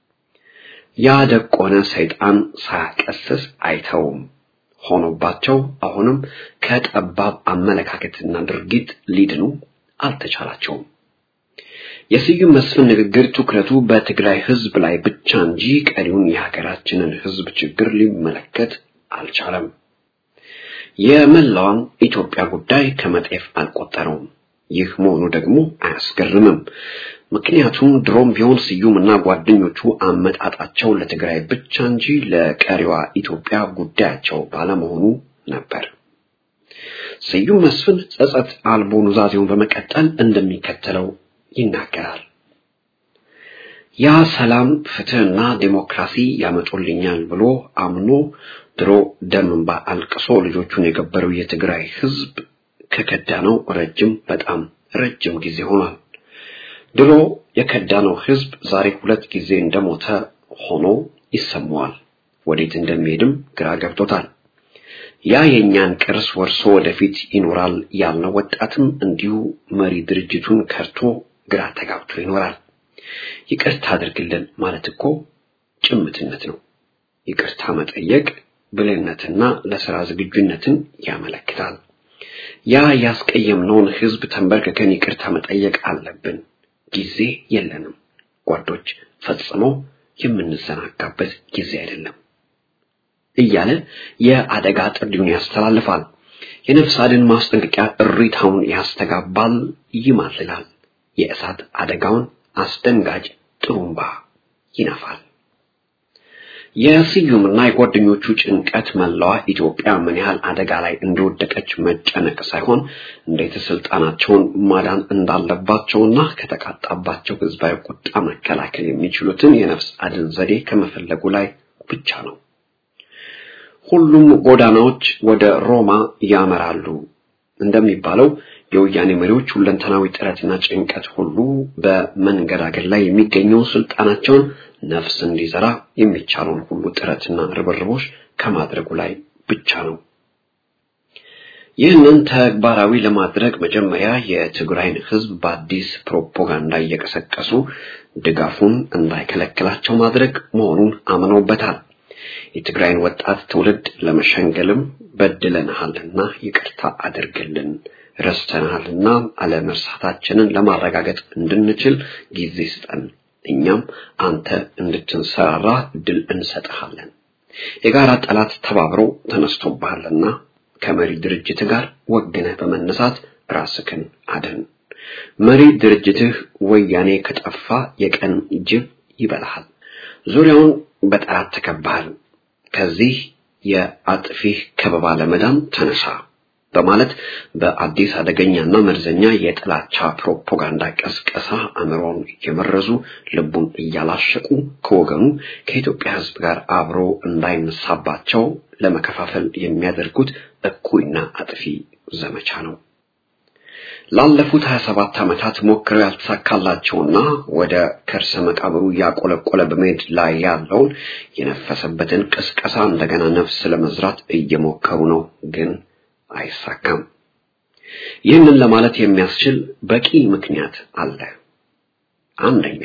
ያደቆነ ሰይጣን ሳያቀስስ አይተውም ሆኖባቸው አሁንም ከጠባብ አመለካከትና ድርጊት ሊድኑ አልተቻላቸውም። የስዩም መስፍን ንግግር ትኩረቱ በትግራይ ሕዝብ ላይ ብቻ እንጂ ቀሪውን የሀገራችንን ሕዝብ ችግር ሊመለከት አልቻለም። የመላዋን ኢትዮጵያ ጉዳይ ከመጤፍ አልቆጠረውም። ይህ መሆኑ ደግሞ አያስገርምም። ምክንያቱም ድሮም ቢሆን ስዩምና ጓደኞቹ አመጣጣቸው ለትግራይ ብቻ እንጂ ለቀሪዋ ኢትዮጵያ ጉዳያቸው ባለመሆኑ ነበር። ስዩም መስፍን ጸጸት አልቦ ኑዛዜውን በመቀጠል እንደሚከተለው ይናገራል። ያ ሰላም፣ ፍትህና ዴሞክራሲ ያመጡልኛል ብሎ አምኖ ድሮ ደም እንባ አልቅሶ ልጆቹን የገበረው የትግራይ ህዝብ ከከዳነው ረጅም በጣም ረጅም ጊዜ ሆኗል። ድሮ የከዳነው ህዝብ ዛሬ ሁለት ጊዜ እንደሞተ ሆኖ ይሰማዋል። ወዴት እንደሚሄድም ግራ ገብቶታል። ያ የእኛን ቅርስ ወርሶ ወደፊት ይኖራል ያልነው ወጣትም እንዲሁ መሪ ድርጅቱን ከርቶ ግራ ተጋብቶ ይኖራል። ይቅርታ አድርግልን ማለት እኮ ጭምትነት ነው። ይቅርታ መጠየቅ ብልህነትና ለሥራ ዝግጁነትን ያመለክታል። ያ ያስቀየምነውን ህዝብ ተንበርክከን ይቅርታ መጠየቅ አለብን። ጊዜ የለንም ጓዶች፣ ፈጽሞ የምንዘናጋበት ጊዜ አይደለም እያለ የአደጋ ጥሪውን ያስተላልፋል። የነፍስ አድን ማስጠንቀቂያ እሪታውን ያስተጋባል፣ ይማልላል። የእሳት አደጋውን አስደንጋጭ ጥሩምባ ይነፋል። የስዩምና የጓደኞቹ ጭንቀት መላዋ ኢትዮጵያ ምን ያህል አደጋ ላይ እንደወደቀች መጨነቅ ሳይሆን እንዴት ስልጣናቸውን ማዳን እንዳለባቸውና ከተቃጣባቸው ህዝባዊ ቁጣ መከላከል የሚችሉትን የነፍስ አድን ዘዴ ከመፈለጉ ላይ ብቻ ነው። ሁሉም ጎዳናዎች ወደ ሮማ ያመራሉ እንደሚባለው የወያኔ መሪዎች ሁለንተናዊ ጥረትና ጭንቀት ሁሉ በመንገዳገድ ላይ የሚገኘው ስልጣናቸውን ነፍስ እንዲዘራ የሚቻለውን ሁሉ ጥረትና ርብርቦች ከማድረጉ ላይ ብቻ ነው። ይህንን ተግባራዊ ለማድረግ መጀመሪያ የትግራይን ህዝብ በአዲስ ፕሮፓጋንዳ እየቀሰቀሱ ድጋፉን እንዳይከለክላቸው ማድረግ መሆኑን አምነውበታል። የትግራይን ወጣት ትውልድ ለመሸንገልም በድለንሃልና ይቅርታ አድርግልን ረስተናልና አለመርሳታችንን ለማረጋገጥ እንድንችል ጊዜ ስጠን፣ እኛም አንተ እንድትንሰራራ ድል እንሰጥሃለን። የጋራ ጠላት ተባብሮ ተነስቶብሃልና ከመሪ ድርጅት ጋር ወግነህ በመነሳት ራስክን አድን። መሪ ድርጅትህ ወያኔ ከጠፋ የቀን ጅብ ይበላሃል። ዙሪያውን በጠላት ተከባሃል። ከዚህ የአጥፊህ ከበባ ለመዳን ተነሳ በማለት በአዲስ አደገኛና መርዘኛ የጥላቻ ፕሮፓጋንዳ ቀስቀሳ አእምሮን እየመረዙ ልቡን እያላሸቁ ከወገኑ ከኢትዮጵያ ሕዝብ ጋር አብሮ እንዳይነሳባቸው ለመከፋፈል የሚያደርጉት እኩይና አጥፊ ዘመቻ ነው። ላለፉት 27 ዓመታት ሞክረው ያልተሳካላቸውና ወደ ከርሰ መቃብሩ እያቆለቆለ በመሄድ ላይ ያለውን የነፈሰበትን ቅስቀሳ እንደገና ነፍስ ለመዝራት እየሞከሩ ነው ግን አይሳካም። ይህንን ለማለት የሚያስችል በቂ ምክንያት አለ። አንደኛ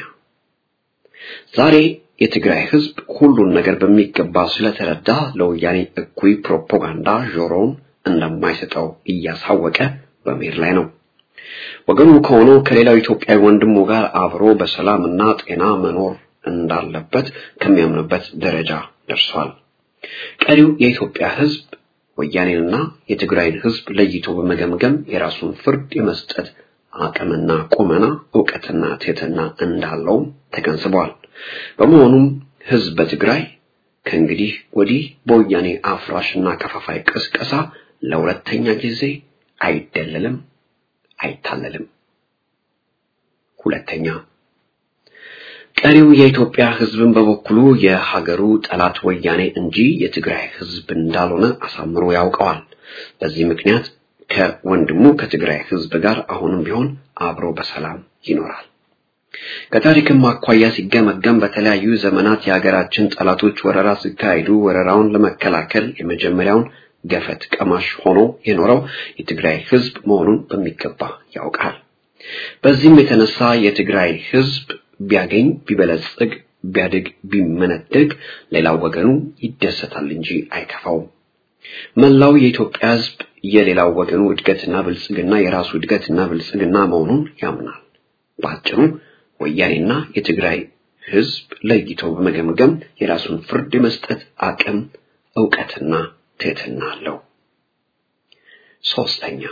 ዛሬ የትግራይ ህዝብ ሁሉን ነገር በሚገባ ስለተረዳ ለወያኔ እኩይ ፕሮፓጋንዳ ጆሮውን እንደማይሰጠው እያሳወቀ በመሄድ ላይ ነው። ወገኑ ከሆነው ከሌላው ኢትዮጵያዊ ወንድሙ ጋር አብሮ በሰላምና ጤና መኖር እንዳለበት ከሚያምንበት ደረጃ ደርሷል። ቀሪው የኢትዮጵያ ህዝብ ወያኔንና የትግራይን ህዝብ ለይቶ በመገምገም የራሱን ፍርድ የመስጠት አቅምና ቁመና እውቀትና ትህትና እንዳለው ተገንዝቧል። በመሆኑም ህዝብ በትግራይ ከእንግዲህ ወዲህ በወያኔ አፍራሽና ከፋፋይ ቅስቀሳ ለሁለተኛ ጊዜ አይደለልም፣ አይታለልም። ሁለተኛ ቀሪው የኢትዮጵያ ህዝብን በበኩሉ የሀገሩ ጠላት ወያኔ እንጂ የትግራይ ህዝብ እንዳልሆነ አሳምሮ ያውቀዋል። በዚህ ምክንያት ከወንድሙ ከትግራይ ህዝብ ጋር አሁንም ቢሆን አብሮ በሰላም ይኖራል። ከታሪክም አኳያ ሲገመገም በተለያዩ ዘመናት የሀገራችን ጠላቶች ወረራ ሲካሄዱ ወረራውን ለመከላከል የመጀመሪያውን ገፈት ቀማሽ ሆኖ የኖረው የትግራይ ህዝብ መሆኑን በሚገባ ያውቃል። በዚህም የተነሳ የትግራይ ህዝብ ቢያገኝ ቢበለጽግ ቢያድግ ቢመነደግ ሌላው ወገኑ ይደሰታል እንጂ አይከፋውም። መላው የኢትዮጵያ ህዝብ የሌላው ወገኑ እድገትና ብልጽግና የራሱ እድገትና ብልጽግና መሆኑን ያምናል። በአጭሩ ወያኔና የትግራይ ህዝብ ለይቶ በመገምገም የራሱን ፍርድ የመስጠት አቅም፣ እውቀትና ትህትና አለው። ሶስተኛ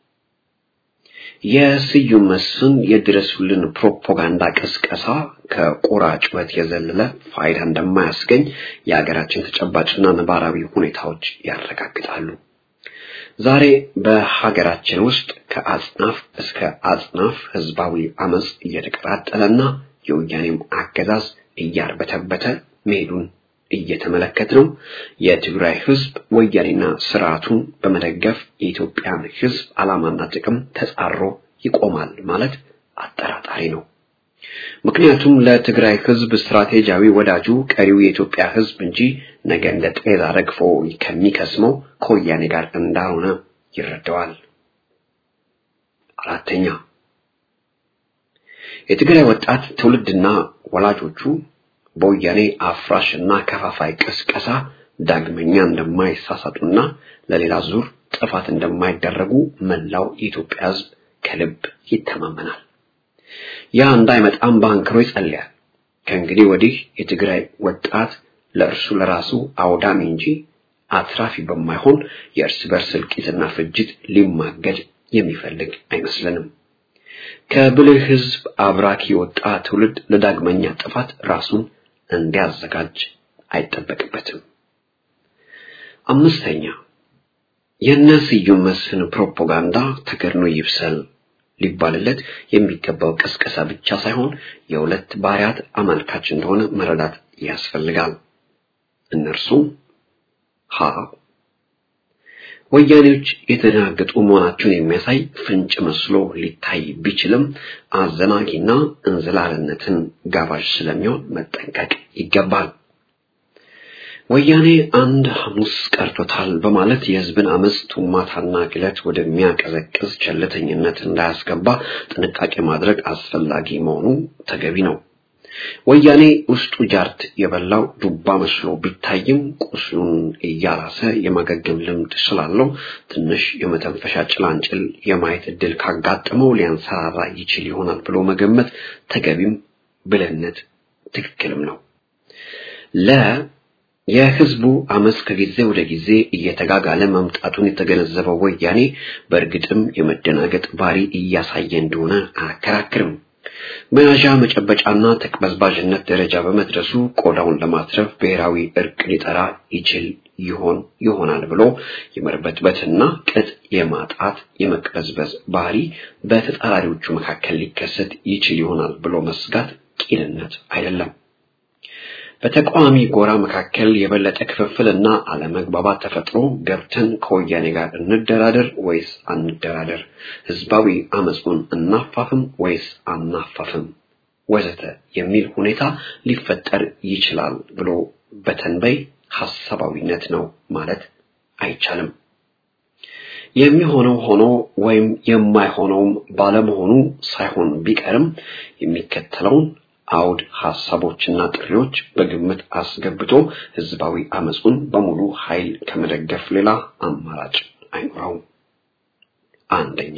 የስዩም መስፍን የድረሱልን ፕሮፓጋንዳ ቅስቀሳ ከቁራ ጩኸት የዘለለ ፋይዳ እንደማያስገኝ የሀገራችን ተጨባጭና ነባራዊ ሁኔታዎች ያረጋግጣሉ። ዛሬ በሀገራችን ውስጥ ከአጽናፍ እስከ አጽናፍ ህዝባዊ አመጽ እየተቀጣጠለና የወያኔም አገዛዝ እያርበተበተ መሄዱን እየተመለከት ነው። የትግራይ ህዝብ ወያኔና ስርዓቱን በመደገፍ የኢትዮጵያን ህዝብ ዓላማና ጥቅም ተጻሮ ይቆማል ማለት አጠራጣሪ ነው። ምክንያቱም ለትግራይ ህዝብ ስትራቴጂያዊ ወዳጁ ቀሪው የኢትዮጵያ ህዝብ እንጂ ነገ እንደ ጤዛ ረግፎ ከሚከስመው ከወያኔ ጋር እንዳልሆነ ይረዳዋል። አራተኛ የትግራይ ወጣት ትውልድና ወላጆቹ በወያኔ አፍራሽና ከፋፋይ ቅስቀሳ ዳግመኛ እንደማይሳሳቱና ለሌላ ዙር ጥፋት እንደማይደረጉ መላው የኢትዮጵያ ህዝብ ከልብ ይተማመናል። ያ እንዳይመጣም በአንክሮ ይጸልያል። ከእንግዲህ ወዲህ የትግራይ ወጣት ለእርሱ ለራሱ አውዳሚ እንጂ አትራፊ በማይሆን የእርስ በርስ እልቂትና ፍጅት ሊማገድ የሚፈልግ አይመስለንም። ከብልህ ህዝብ አብራክ የወጣ ትውልድ ለዳግመኛ ጥፋት ራሱን እንዲያዘጋጅ አይጠበቅበትም። አምስተኛ የእነ ስዩም መስፍን ፕሮፓጋንዳ ተገድኖ ይብሰል ሊባልለት የሚገባው ቅስቀሳ ብቻ ሳይሆን የሁለት ባህሪያት አመልካች እንደሆነ መረዳት ያስፈልጋል። እነርሱም ሀ ወያኔዎች የተደናገጡ መሆናቸውን የሚያሳይ ፍንጭ መስሎ ሊታይ ቢችልም አዘናጊና እንዝላልነትን ጋባዥ ስለሚሆን መጠንቀቅ ይገባል። ወያኔ አንድ ሐሙስ ቀርቶታል በማለት የህዝብን አመፅ ቱማታና ግለት ወደሚያቀዘቅዝ ቸልተኝነት እንዳያስገባ ጥንቃቄ ማድረግ አስፈላጊ መሆኑ ተገቢ ነው። ወያኔ ውስጡ ጃርት የበላው ዱባ መስሎ ቢታይም ቁስሉን እያላሰ የማገገም ልምድ ስላለው ትንሽ የመተንፈሻ ጭላንጭል የማየት እድል ካጋጠመው ሊያንሰራራ ይችል ይሆናል ብሎ መገመት ተገቢም ብልህነት ትክክልም ነው። ለ የህዝቡ አመፅ ከጊዜ ወደ ጊዜ እየተጋጋለ መምጣቱን የተገነዘበው ወያኔ በእርግጥም የመደናገጥ ባህሪ እያሳየ እንደሆነ አያከራክርም። መያዣ መጨበጫና ተቅበዝባዥነት ደረጃ በመድረሱ ቆዳውን ለማትረፍ ብሔራዊ እርቅ ሊጠራ ይችል ይሆን ይሆናል ብሎ የመርበትበትና ቅጥ የማጣት የመቅበዝበዝ ባህሪ በተጻራሪዎቹ መካከል ሊከሰት ይችል ይሆናል ብሎ መስጋት ቂልነት አይደለም። በተቃዋሚ ጎራ መካከል የበለጠ ክፍፍልና አለመግባባት ተፈጥሮ ገብተን ከወያኔ ጋር እንደራደር ወይስ አንደራደር፣ ህዝባዊ አመፁን እናፋፍም ወይስ አናፋፍም፣ ወዘተ የሚል ሁኔታ ሊፈጠር ይችላል ብሎ በተንበይ ሐሳባዊነት ነው ማለት አይቻልም። የሚሆነው ሆኖ ወይም የማይሆነውም ባለመሆኑ ሳይሆን ቢቀርም የሚከተለውን አውድ ሐሳቦችና ጥሪዎች በግምት አስገብቶ ህዝባዊ አመፁን በሙሉ ኃይል ከመደገፍ ሌላ አማራጭ አይኖረውም። አንደኛ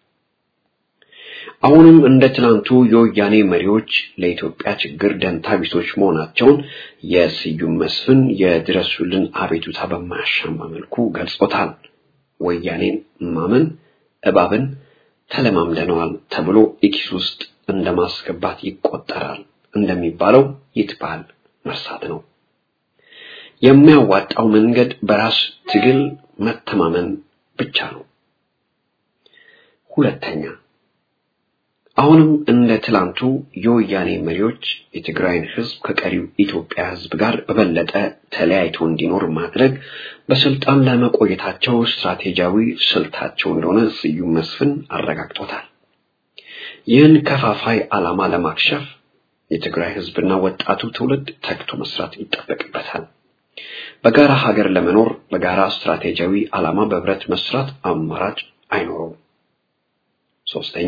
አሁንም እንደ ትናንቱ የወያኔ መሪዎች ለኢትዮጵያ ችግር ደንታ ቢሶች መሆናቸውን የስዩም መስፍን የድረሱልን አቤቱታ በማያሻማ መልኩ ገልጾታል። ወያኔን ማመን እባብን ተለማምደነዋል ተብሎ ኢኪስ ውስጥ እንደማስገባት ይቆጠራል እንደሚባለው ይትባል መርሳት ነው። የሚያዋጣው መንገድ በራስ ትግል መተማመን ብቻ ነው። ሁለተኛ አሁንም እንደ ትላንቱ የወያኔ መሪዎች የትግራይን ህዝብ ከቀሪው ኢትዮጵያ ህዝብ ጋር በበለጠ ተለያይቶ እንዲኖር ማድረግ በስልጣን ለመቆየታቸው ስትራቴጂያዊ ስልታቸው እንደሆነ ስዩም መስፍን አረጋግጦታል። ይህን ከፋፋይ ዓላማ ለማክሸፍ የትግራይ ህዝብና ወጣቱ ትውልድ ተግቶ መስራት ይጠበቅበታል። በጋራ ሀገር ለመኖር በጋራ ስትራቴጂያዊ ዓላማ በህብረት መስራት አማራጭ አይኖረውም። ሶስተኛ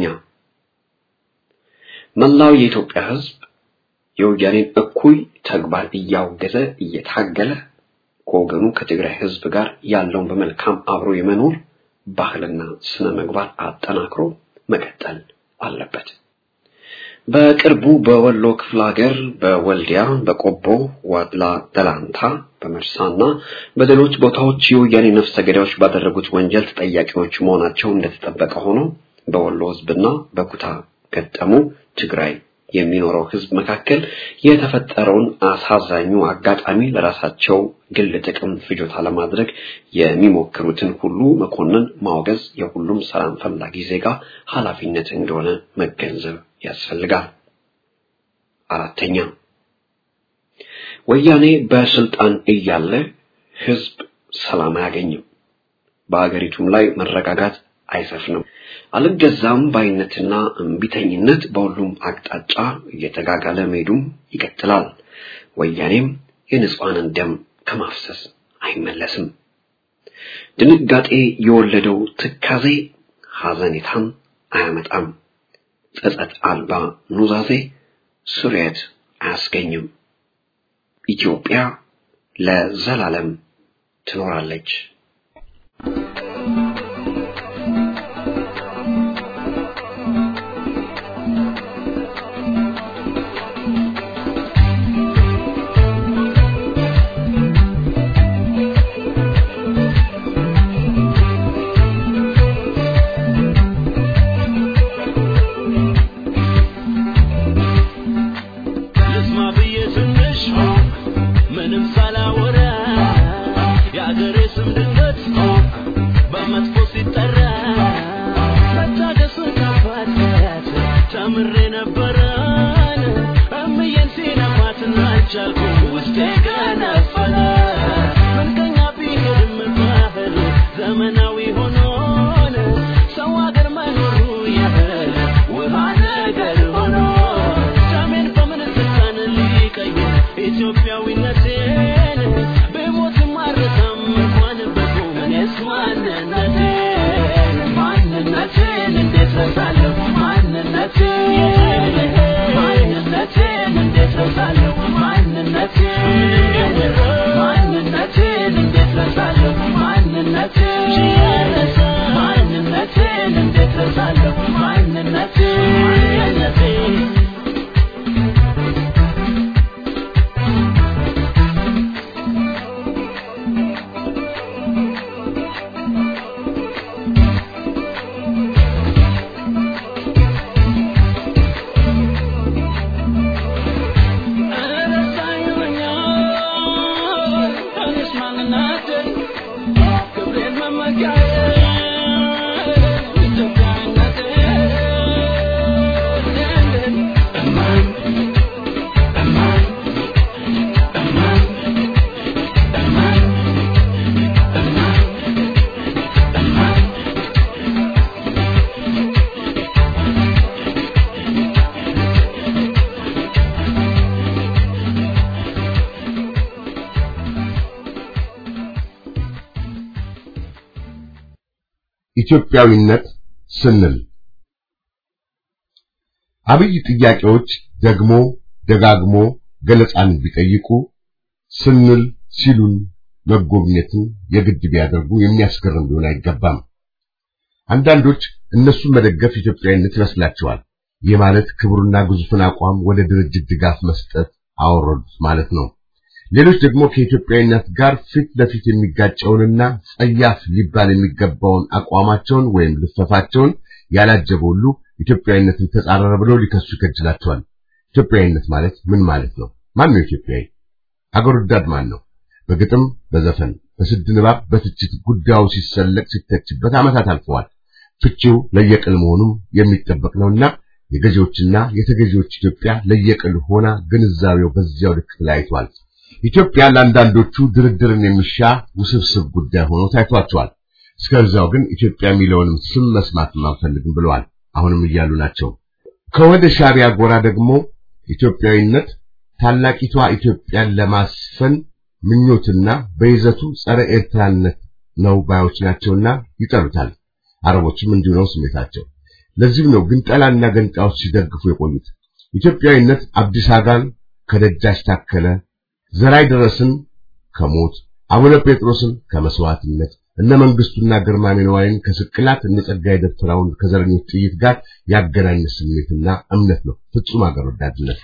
መላው የኢትዮጵያ ህዝብ የወያኔን እኩይ ተግባር እያወገዘ እየታገለ ከወገኑ ከትግራይ ህዝብ ጋር ያለውን በመልካም አብሮ የመኖር ባህልና ስነ ምግባር አጠናክሮ መቀጠል አለበት። በቅርቡ በወሎ ክፍለ ሀገር በወልዲያ፣ በቆቦ፣ ዋድላ፣ ደላንታ፣ በመርሳና በሌሎች ቦታዎች የወያኔ ነፍሰ ገዳዮች ባደረጉት ወንጀል ተጠያቂዎች መሆናቸው እንደተጠበቀ ሆኖ በወሎ ህዝብና በኩታ ገጠሙ ትግራይ የሚኖረው ህዝብ መካከል የተፈጠረውን አሳዛኙ አጋጣሚ ለራሳቸው ግል ጥቅም ፍጆታ ለማድረግ የሚሞክሩትን ሁሉ መኮንን ማውገዝ የሁሉም ሰላም ፈላጊ ዜጋ ኃላፊነት እንደሆነ መገንዘብ ያስፈልጋል። አራተኛ ወያኔ በስልጣን እያለ ህዝብ ሰላም አያገኝም። በአገሪቱም ላይ መረጋጋት አይሰፍንም። አልገዛም ባይነትና እምቢተኝነት በሁሉም አቅጣጫ እየተጋጋለ መሄዱም ይቀጥላል። ወያኔም የንጹሐንን ደም ከማፍሰስ አይመለስም። ድንጋጤ የወለደው ትካዜ ሐዘኔታን አያመጣም። ጸጸት አልባ ኑዛዜ ስርየት አያስገኝም። ኢትዮጵያ ለዘላለም ትኖራለች። ነበረን እምዬን ሲነፋትና ቻልኩ ውስጤ ገነፈለ ምንቀኛ ቢሄድም ባህል ዘመናዊ ሆኖን ሰው አገር መኖሩ ያህል ውሃ ነገር ሆኖ ሰሜን በምን ስልጣን ሊቀይር ኢትዮጵያዊነቴን ብሞትም አልረሳም እንኳን በቁም እኔስ ማንነቴን ማንነቴን እንዴት ረሳለሁ ማንነቴን ማንነቴን እንዴት ረሳለሁ ማንነቴን ማንነቴን እንዴት ረሳለሁ ማንነቴን ማንነቴን እንዴት ረሳለሁ ማንነቴን ማንነቴን ኢትዮጵያዊነት ስንል አብይ ጥያቄዎች ደግሞ ደጋግሞ ገለጻን ቢጠይቁ ስንል ሲሉን መጎብኘትን የግድ ቢያደርጉ የሚያስገርም ሊሆን አይገባም። አንዳንዶች እነሱን መደገፍ ኢትዮጵያዊነት ይመስላቸዋል። ይህ ማለት ክብሩና ግዙፍን አቋም ወደ ድርጅት ድጋፍ መስጠት አወረዱት ማለት ነው። ሌሎች ደግሞ ከኢትዮጵያዊነት ጋር ፊት ለፊት የሚጋጨውንና ጸያፍ ሊባል የሚገባውን አቋማቸውን ወይም ልፈፋቸውን ያላጀበ ሁሉ ኢትዮጵያዊነትን ተጻረረ ብለው ሊከሱ ይከጅላቸዋል። ኢትዮጵያዊነት ማለት ምን ማለት ነው? ማን ነው ኢትዮጵያዊ? አገር ወዳድ ማን ነው? በግጥም በዘፈን በስድ ንባብ በትችት ጉዳዩ ሲሰለቅ ሲተችበት ዓመታት አልፈዋል። ፍቺው ለየቅል መሆኑም የሚጠበቅ ነውና የገዢዎችና የተገዢዎች ኢትዮጵያ ለየቅል ሆና ግንዛቤው በዚያው ልክ ተለያይቷል። ኢትዮጵያ ለአንዳንዶቹ ድርድርን የሚሻ ውስብስብ ጉዳይ ሆኖ ታይቷቸዋል። እስከዛው ግን ኢትዮጵያ የሚለውንም ስም መስማትም አንፈልግም ብለዋል። አሁንም እያሉ ናቸው። ከወደ ሻዕቢያ ጎራ ደግሞ ኢትዮጵያዊነት ታላቂቷ ኢትዮጵያን ለማስፈን ምኞትና በይዘቱ ጸረ ኤርትራነት ነው ባዮች ናቸውና ይጠሩታል። አረቦችም እንዲሁ ነው ስሜታቸው። ለዚህም ነው ግንጠላና ገንጣዎች ሲደግፉ የቆዩት። ኢትዮጵያዊነት አብዲስ አጋን ከደጃች ታከለ ዘራይ ደረስን ከሞት አቡነ ጴጥሮስን ከመስዋዕትነት እነ መንግስቱና ግርማሜ ነዋይን ከስቅላት እነ ጸጋዬ ደብተራውን ከዘረኞች ጥይት ጋር ያገናኘ ስሜትና እምነት ነው። ፍጹም አገር ወዳድነት።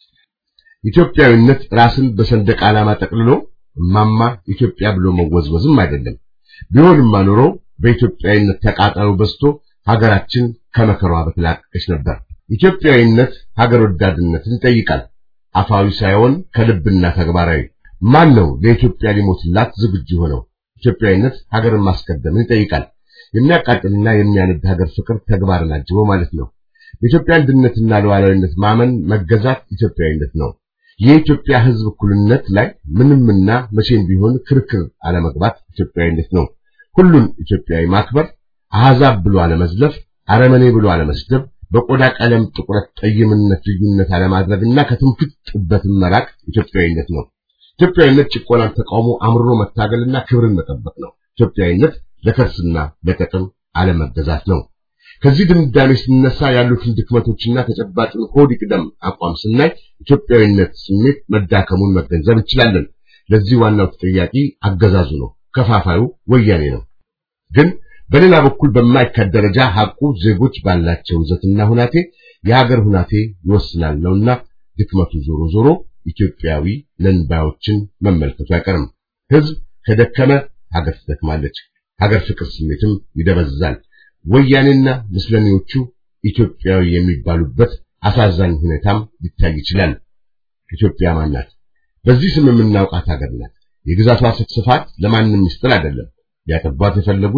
ኢትዮጵያዊነት ራስን በሰንደቅ ዓላማ ጠቅልሎ እማማ ኢትዮጵያ ብሎ መወዝወዝም አይደለም። ቢሆንማ ኖሮ በኢትዮጵያዊነት ተቃጣዩ በዝቶ ሀገራችን ከመከሯ በተላቀቀች ነበር። ኢትዮጵያዊነት ሀገር ወዳድነትን ይጠይቃል። አፋዊ ሳይሆን ከልብና ተግባራዊ። ማን ነው ለኢትዮጵያ ሊሞትላት ዝግጁ ሆነው? ኢትዮጵያዊነት ሀገርን ማስቀደምን ይጠይቃል። የሚያቃጥልና የሚያነድ ሀገር ፍቅር ተግባርን አጅቦ ማለት ነው። በኢትዮጵያ አንድነትና ሉዓላዊነት ማመን መገዛት ኢትዮጵያዊነት ነው። የኢትዮጵያ ሕዝብ እኩልነት ላይ ምንምና መቼም ቢሆን ክርክር አለመግባት ኢትዮጵያዊነት ነው። ሁሉን ኢትዮጵያዊ ማክበር፣ አሕዛብ ብሎ አለመዝለፍ፣ አረመኔ ብሎ አለመስደብ፣ በቆዳ ቀለም ጥቁረት፣ ጠይምነት ልዩነት አለማድረግና ከትምክህት ጥበትን መራቅ ኢትዮጵያዊነት ነው። ኢትዮጵያዊነት ጭቆናን ተቃውሞ አምርሮ መታገልና ክብርን መጠበቅ ነው። ኢትዮጵያዊነት ለከርስና ለጥቅም አለመገዛት ነው። ከዚህ ድምዳሜ ስንነሳ ያሉትን ድክመቶችና ተጨባጭን ሆድ ይቅደም አቋም ስናይ ኢትዮጵያዊነት ስሜት መዳከሙን መገንዘብ እንችላለን። ለዚህ ዋናው ተጠያቂ አገዛዙ ነው፣ ከፋፋዩ ወያኔ ነው። ግን በሌላ በኩል በማይካድ ደረጃ ሐቁ ዜጎች ባላቸው ይዘትና ሁናቴ የሀገር ሁናቴ ይወስናል ነውና ድክመቱ ዞሮ ዞሮ ኢትዮጵያዊ ለንባዮችን መመልከቱ አይቀርም። ሕዝብ ከደከመ ሀገር ትደክማለች፣ ሀገር ፍቅር ስሜትም ይደበዝዛል። ወያኔና ምስለኔዎቹ ኢትዮጵያዊ የሚባሉበት አሳዛኝ ሁኔታም ሊታይ ይችላል። ኢትዮጵያ ማን ናት? በዚህ ስም የምናውቃት ሀገር ናት። የግዛቷ ስፋት ለማንም ምስጢር አይደለም። ሊያጠቧት የፈለጉት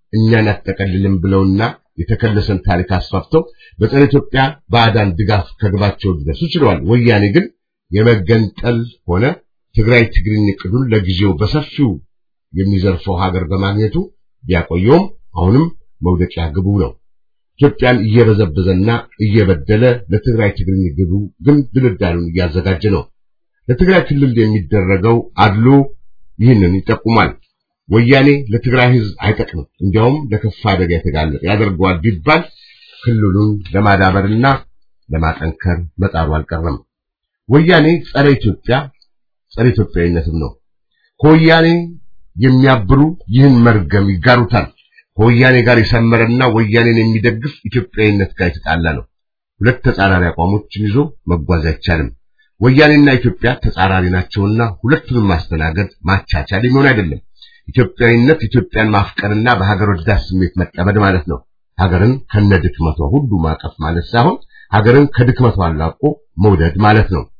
እኛን አጠቀልልም ብለውና የተከለሰን ታሪክ አስፋፍተው በጸረ ኢትዮጵያ ባዕዳን ድጋፍ ከግባቸው ሊደርሱ ችለዋል። ወያኔ ግን የመገንጠል ሆነ ትግራይ ትግርኝ እቅዱን ለጊዜው በሰፊው የሚዘርፈው ሀገር በማግኘቱ ቢያቆየውም አሁንም መውደቂያ ግቡ ነው። ኢትዮጵያን እየበዘበዘና እየበደለ ለትግራይ ትግርኝ ግቡ ግን ድልዳሉን እያዘጋጀ ነው። ለትግራይ ክልል የሚደረገው አድሎ ይህንን ይጠቁማል። ወያኔ ለትግራይ ሕዝብ አይጠቅምም፣ እንዲያውም ለከፋ አደጋ የተጋለጠ ያደርገዋል ቢባል ክልሉን ለማዳበርና ለማጠንከር መጣሩ አልቀረም። ወያኔ ጸረ ኢትዮጵያ ጸረ ኢትዮጵያዊነትም ነው። ከወያኔ የሚያብሩ ይህን መርገም ይጋሩታል። ከወያኔ ጋር የሰመረና ወያኔን የሚደግፍ ኢትዮጵያዊነት ጋር የተጣላ ነው። ሁለት ተጻራሪ አቋሞችን ይዞ መጓዝ አይቻልም። ወያኔና ኢትዮጵያ ተጻራሪ ናቸውና ሁለቱንም ማስተናገድ ማቻቻል የሚሆን አይደለም። ኢትዮጵያዊነት ኢትዮጵያን ማፍቀርና በሀገር ወዳድ ስሜት መጠመድ ማለት ነው። ሀገርን ከነድክመቷ ሁሉ ማቀፍ ማለት ሳይሆን ሀገርን ከድክመቷ አላቆ መውደድ ማለት ነው።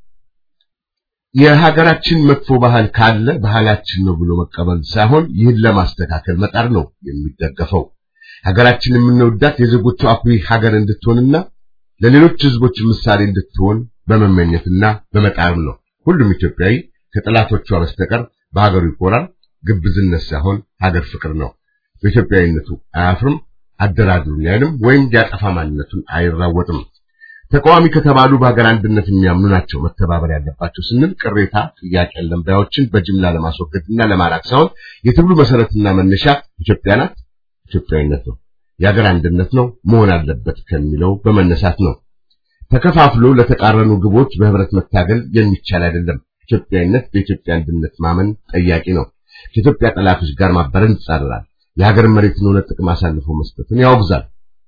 የሀገራችን መጥፎ ባህል ካለ ባህላችን ነው ብሎ መቀበል ሳይሆን ይህን ለማስተካከል መጣር ነው የሚደገፈው። ሀገራችን የምንወዳት የዜጎቿ አኩሪ ሀገር እንድትሆንና ለሌሎች ሕዝቦች ምሳሌ እንድትሆን በመመኘትና በመጣር ነው። ሁሉም ኢትዮጵያዊ ከጠላቶቿ በስተቀር በሀገሩ ይኮራል። ግብዝነት ሳይሆን ሀገር ፍቅር ነው። በኢትዮጵያዊነቱ አያፍርም፣ አደራድሩኝ አይልም፣ ወይም ያጠፋ ማንነቱን አይራወጥም። ተቃዋሚ ከተባሉ በሀገር አንድነት የሚያምኑ ናቸው መተባበር ያለባቸው ስንል ቅሬታ፣ ጥያቄ ያለን ባዮችን በጅምላ ለማስወገድና ለማራቅ ሳይሆን የትግሉ መሰረትና መነሻ ኢትዮጵያ ናት፣ ኢትዮጵያዊነት ነው፣ የሀገር አንድነት ነው መሆን አለበት ከሚለው በመነሳት ነው። ተከፋፍሎ ለተቃረኑ ግቦች በህብረት መታገል የሚቻል አይደለም። ኢትዮጵያዊነት በኢትዮጵያ አንድነት ማመን ጠያቂ ነው። ከኢትዮጵያ ጠላቶች ጋር ማበረን ይጻረራል። የሀገር መሬትን ሆነ ጥቅም አሳልፎ መስጠትን ያወግዛል።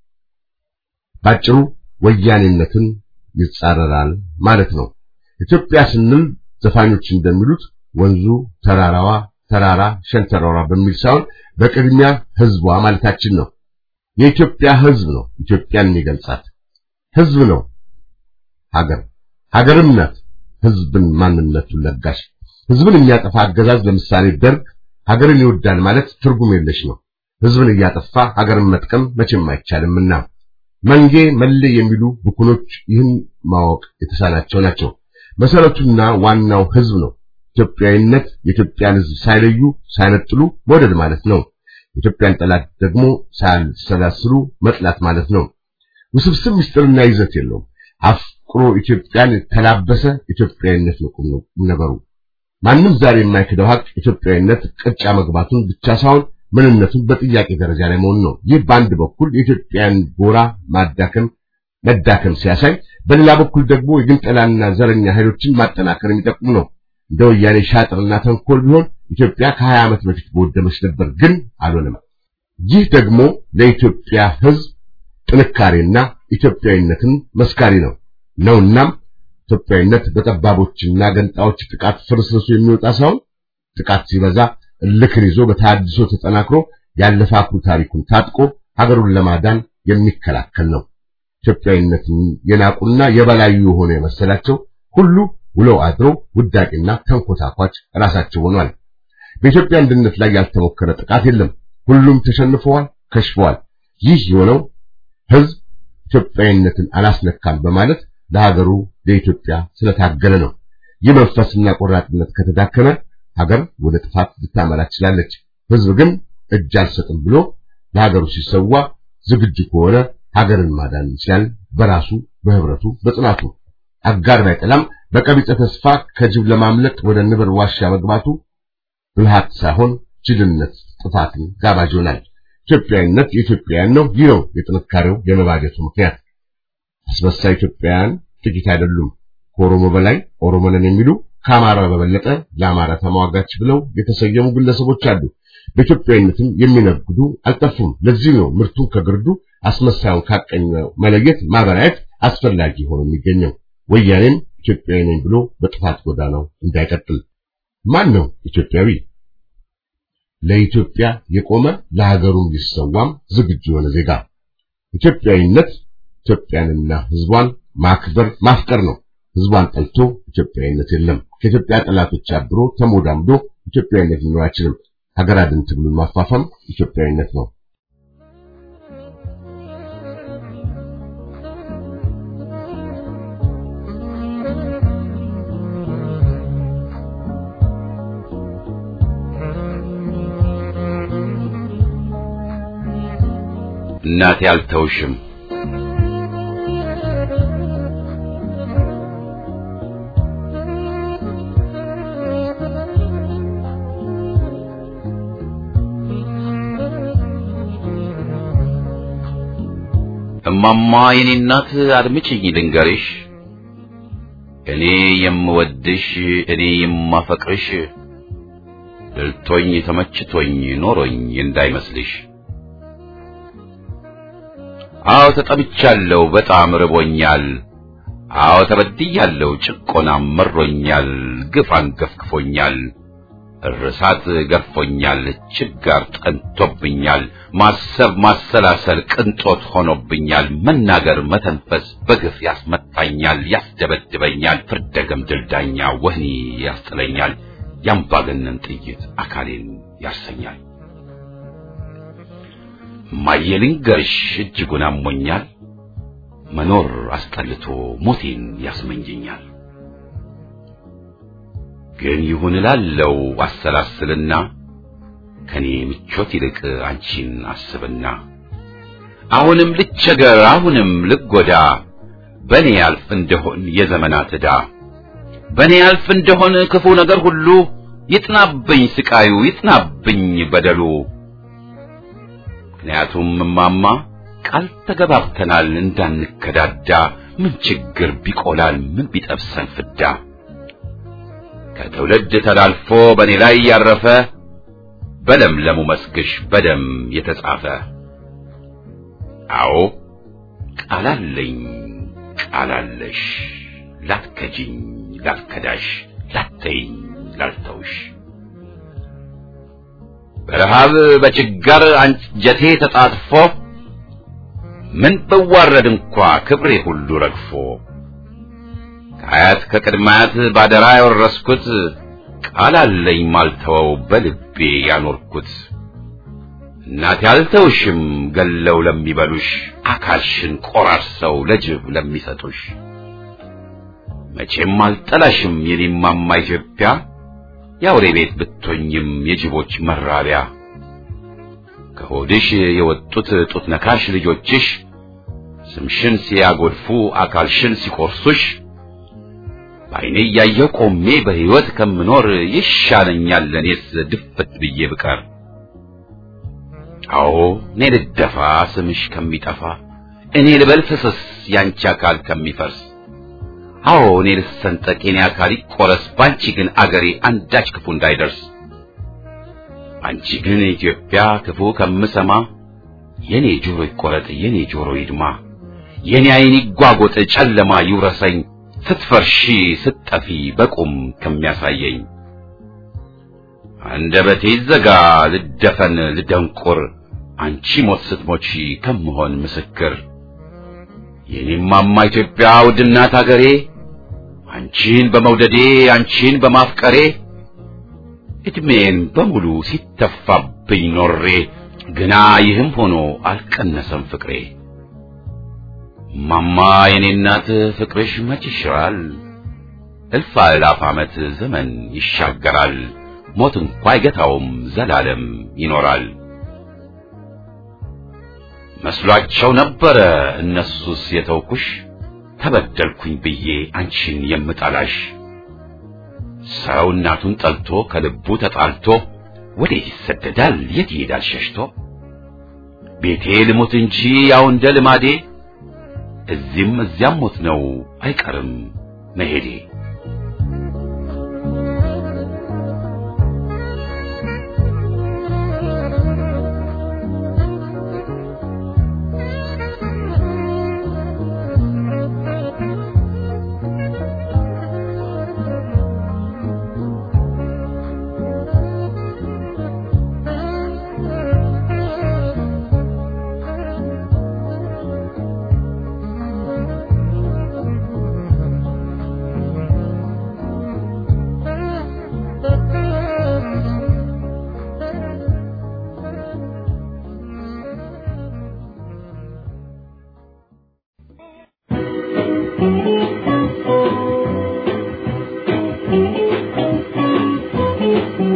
ባጭሩ ወያኔነትን ይጻረራል ማለት ነው። ኢትዮጵያ ስንል ዘፋኞች እንደሚሉት ወንዙ ተራራዋ፣ ተራራ ሸንተረሯ በሚል ሳይሆን በቅድሚያ ህዝቧ ማለታችን ነው። የኢትዮጵያ ህዝብ ነው ኢትዮጵያን የሚገልጻት። ህዝብ ነው ሀገር፣ ሀገርም ናት ህዝብን ማንነቱን ለጋሽ። ህዝብን የሚያጠፋ አገዛዝ ለምሳሌ ደርግ ሀገርን ይወዳል ማለት ትርጉም የለሽ ነው። ህዝብን እያጠፋ ሀገርን መጥቀም መቼም አይቻልምና መንጌ መሌ የሚሉ ብኩኖች ይህን ማወቅ የተሳናቸው ናቸው። መሰረቱና ዋናው ህዝብ ነው። ኢትዮጵያዊነት የኢትዮጵያን ህዝብ ሳይለዩ ሳይነጥሉ መውደድ ማለት ነው። የኢትዮጵያን ጠላት ደግሞ ሳያሰላስሉ መጥላት ማለት ነው። ውስብስብ ምስጢርና ይዘት የለውም። አፍቅሮ ኢትዮጵያን ተላበሰ ኢትዮጵያዊነት ነው ቁም ነገሩ። ማንም ዛሬ የማይክደው ሀቅ ኢትዮጵያዊነት ቅርጫ መግባቱን ብቻ ሳይሆን ምንነቱን በጥያቄ ደረጃ ላይ መሆኑ ነው። ይህ በአንድ በኩል የኢትዮጵያን ጎራ ማዳከም መዳከም ሲያሳይ፣ በሌላ በኩል ደግሞ የግንጠላና ዘረኛ ኃይሎችን ማጠናከር የሚጠቁም ነው። እንደ ወያኔ ሻጥርና ተንኮል ቢሆን ኢትዮጵያ ከሀያ ዓመት በፊት በወደመች ነበር፣ ግን አልሆነም። ይህ ደግሞ ለኢትዮጵያ ህዝብ ጥንካሬና ኢትዮጵያዊነትን መስካሪ ነው ነውናም ኢትዮጵያዊነት በጠባቦችና ገንጣዎች ጥቃት ፍርስርሱ የሚወጣ ሳይሆን ጥቃት ሲበዛ እልክን ይዞ በተሐድሶ ተጠናክሮ ያለፈ አኩሪ ታሪኩን ታጥቆ ሀገሩን ለማዳን የሚከላከል ነው። ኢትዮጵያዊነትን የናቁና የበላዩ የሆነ የመሰላቸው ሁሉ ውለው አድሮ ውዳቂና ተንኮታኳች ራሳቸው ሆኗል። በኢትዮጵያ አንድነት ላይ ያልተሞከረ ጥቃት የለም። ሁሉም ተሸንፈዋል፣ ከሽፈዋል። ይህ የሆነው ህዝብ ኢትዮጵያዊነትን አላስነካም በማለት ለሀገሩ ለኢትዮጵያ ስለታገለ ነው። ይህ መንፈስና ቆራጥነት ከተዳከመ ሀገር ወደ ጥፋት ልታመራ ትችላለች። ህዝብ ግን እጅ አልሰጥም ብሎ ለሀገሩ ሲሰዋ ዝግጁ ከሆነ ሀገርን ማዳን ይችላል። በራሱ በህብረቱ በጽናቱ አጋር ባይጠላም በቀቢጸ ተስፋ ከጅብ ለማምለጥ ወደ ንብር ዋሻ መግባቱ ብልሃት ሳይሆን ጅልነት፣ ጥፋትን ጋባዥ ይሆናል። ኢትዮጵያዊነት የኢትዮጵያውያን ነው። ይህ ነው የጥንካሬው የመባጀቱ ምክንያት። አስመሳይ ኢትዮጵያውያን ጥቂት አይደሉም። ከኦሮሞ በላይ ኦሮሞ ነን የሚሉ ከአማራ በበለጠ ለአማራ ተሟጋች ብለው የተሰየሙ ግለሰቦች አሉ። በኢትዮጵያዊነትም የሚነግዱ አልጠፉም። ለዚህ ነው ምርቱን ከግርዱ አስመሳዩን ካቀኘው መለየት ማበራየት አስፈላጊ ሆኖ የሚገኘው። ወያኔም ኢትዮጵያዊ ነኝ ብሎ በጥፋት ጎዳናው እንዳይቀጥል። ማን ነው ኢትዮጵያዊ? ለኢትዮጵያ የቆመ ለሀገሩም ሊሰዋም ዝግጁ የሆነ ዜጋ። ኢትዮጵያዊነት ኢትዮጵያንና ሕዝቧን ማክበር ማፍቀር ነው። ሕዝቧን ጠልቶ ኢትዮጵያዊነት የለም። ከኢትዮጵያ ጠላቶች አብሮ ተሞዳምዶ ኢትዮጵያዊነት ሊኖር አይችልም። ሀገር አድን ትግሉን ማፋፋም ኢትዮጵያዊነት ነው። እናቴ አልተውሽም እማማ የኔ እናት አድምጪኝ ልንገርሽ እኔ የምወድሽ እኔ የማፈቅርሽ ድልቶኝ ተመችቶኝ ኖሮኝ እንዳይመስልሽ አዎ ተጠብቻለሁ በጣም ርቦኛል አዎ ተበድያለሁ ጭቆናም መሮኛል ግፍ አንገፍግፎኛል እርሳት ገርፎኛል ችጋር ጠንቶብኛል ማሰብ ማሰላሰል ቅንጦት ሆኖብኛል መናገር መተንፈስ በግፍ ያስመታኛል ያስደበድበኛል ፍርደገም ድልዳኛ ወህኒ ያስጥለኛል ያምባገነን ጥይት አካሌን ያሰኛል ማየልንገርሽ እጅጉን አሞኛል መኖር አስጠልቶ ሞቴን ያስመኘኛል ግን ይሁን እላለው አሰላስልና ከኔ ምቾት ይልቅ አንቺን አስብና አሁንም ልቸገር አሁንም ልጎዳ በኔ ያልፍ እንደሆን የዘመናት ዕዳ በኔ ያልፍ እንደሆን ክፉ ነገር ሁሉ ይጥናብኝ ስቃዩ ይጥናብኝ በደሉ ምክንያቱም እማማ ቃል ተገባብተናል እንዳንከዳዳ ምን ችግር ቢቆላል ምን ቢጠብሰን ፍዳ ከትውልድ ተላልፎ በእኔ ላይ ያረፈ በለምለሙ መስግሽ በደም የተጻፈ አዎ ቃላለኝ ቃላለሽ ላትከጂኝ ላትከዳሽ ላተይኝ ላልተውሽ በረሃብ በችጋር አንጀቴ ተጣጥፎ ምን ብዋረድ እንኳ ክብሬ ሁሉ ረግፎ ከአያት ከቅድማያት ባደራ ያወረስኩት ቃል አለኝ ማልተወው በልቤ ያኖርኩት እናቴ አልተውሽም ገለው ለሚበሉሽ አካልሽን ቆራርሰው ለጅብ ለሚሰጡሽ መቼም አልጠላሽም የኔማማ ኢትዮጵያ የአውሬ ቤት ብትሆኝም የጅቦች መራቢያ ከሆድሽ የወጡት ጡት ነካሽ ልጆችሽ ስምሽን ሲያጎድፉ አካልሽን ሲቆርሱሽ በዓይኔ እያየሁ ቆሜ በሕይወት ከምኖር ይሻለኛል ለእኔስ ድፍት ብዬ ብቀር። አዎ እኔ ልደፋ ስምሽ ከሚጠፋ እኔ ልበል ፍስስ ያንቺ አካል ከሚፈርስ አዎ እኔ ልሰንጠቅ የኔ አካል ይቆረስ ባንቺ ግን አገሬ አንዳች ክፉ እንዳይደርስ አንቺ ግን ኢትዮጵያ ክፉ ከምሰማ የኔ ጆሮ ይቆረጥ የኔ ጆሮ ይድማ የኔ ዓይን ይጓጎጥ ጨለማ ይውረሰኝ ስትፈርሺ ስትጠፊ በቁም ከሚያሳየኝ አንደበቴ ይዘጋ ልደፈን ልደንቁር አንቺ ሞት ስትሞቺ ከምሆን ምስክር የኔማማ ኢትዮጵያ ውድናት አገሬ አንቺን በመውደዴ አንቺን በማፍቀሬ እድሜን በሙሉ ሲተፋብኝ ኖሬ ግና ይህም ሆኖ አልቀነሰም ፍቅሬ ማማ የኔ እናት ፍቅርሽ መች ይሽራል እልፍ አእላፍ ዓመት ዘመን ይሻገራል ሞት እንኳ አይገታውም ዘላለም ይኖራል መስሏቸው ነበረ እነሱስ የተውኩሽ ተበደልኩኝ ብዬ አንቺን የምጠላሽ ሰው እናቱን ጠልቶ ከልቡ ተጣልቶ ወዴት ይሰደዳል የት ይሄዳል ሸሽቶ ቤቴ ልሙት እንጂ ያው እንደ ልማዴ እዚህም እዚያም ሞት ነው አይቀርም መሄዴ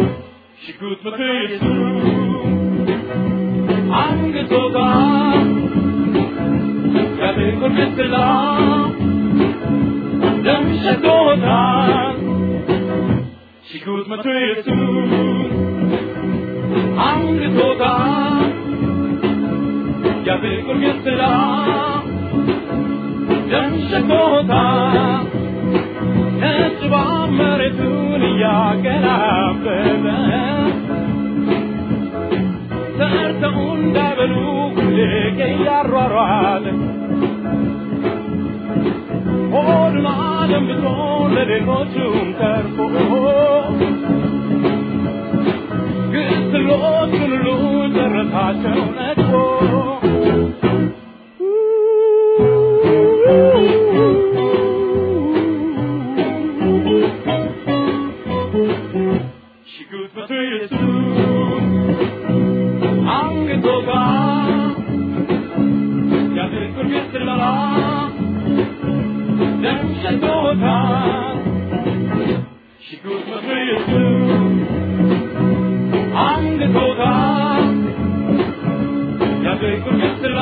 ሽጉጥ ምክር አንግቶ ጋር ግስላ ደም ሸቶታል ሲጉት መቶ ኢየሱስ አንግቶታል ያፍቅር ግስላ ደም ሸቶታል ነጭ መሬቱን እያገላበጠ ሰርተው እንዳይበሉ ሁሌ እያሯሯጠ ሆዱን አደንብቶ ለሌሎቹም ተርፎ ግስሎቹን ሁሉ ጨረሳቸው ነድፎ ሽጉጥ መቶ ኢየሱስ አንገቶጋ ያፍቅር ግስላ ደም ሸቶታል ሽጉጥ መቶ ኢየሱስ አንገቶጋ ያፍቅር ግስላ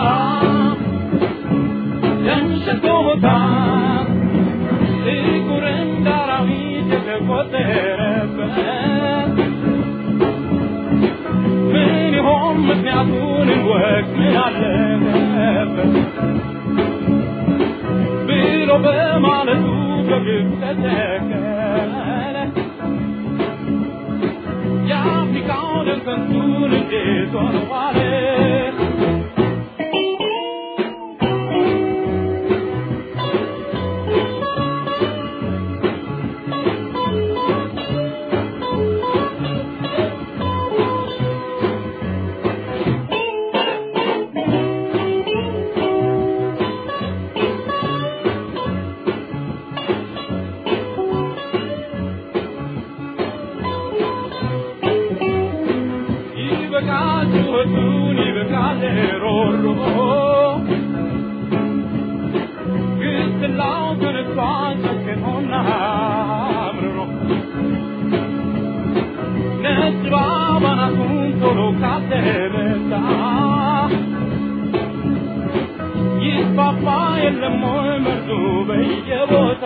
ደም ሸቶታል ጥቁር እንደ አራዊት የተቆጠረበት ምን ይሆን ምክንያቱን እንወቅ ምን አለበት ብሎ በማለቱ በግብ ተተከለ የአፍሪካው ደም ከንቱን እንዴት ሆነ ዋለ ይበቃል ጩኸቱን ይበቃል ሮሮ ግስላው ተነስቷል ጨክኖና አምርሮ ነጭ ባባናቱን ቶሎ ካልተመታ ይስፋፋ የለም ወይ መርዙ በየቦታ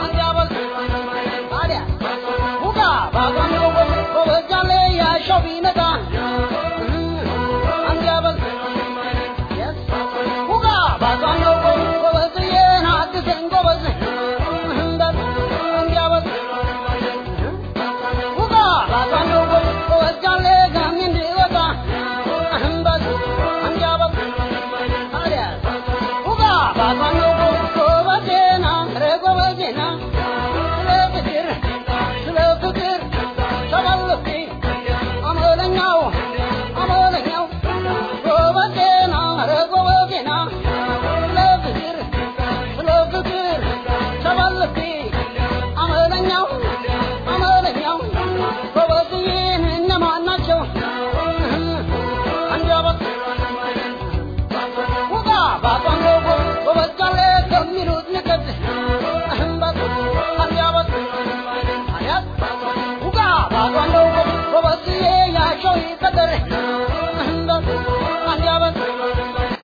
Show me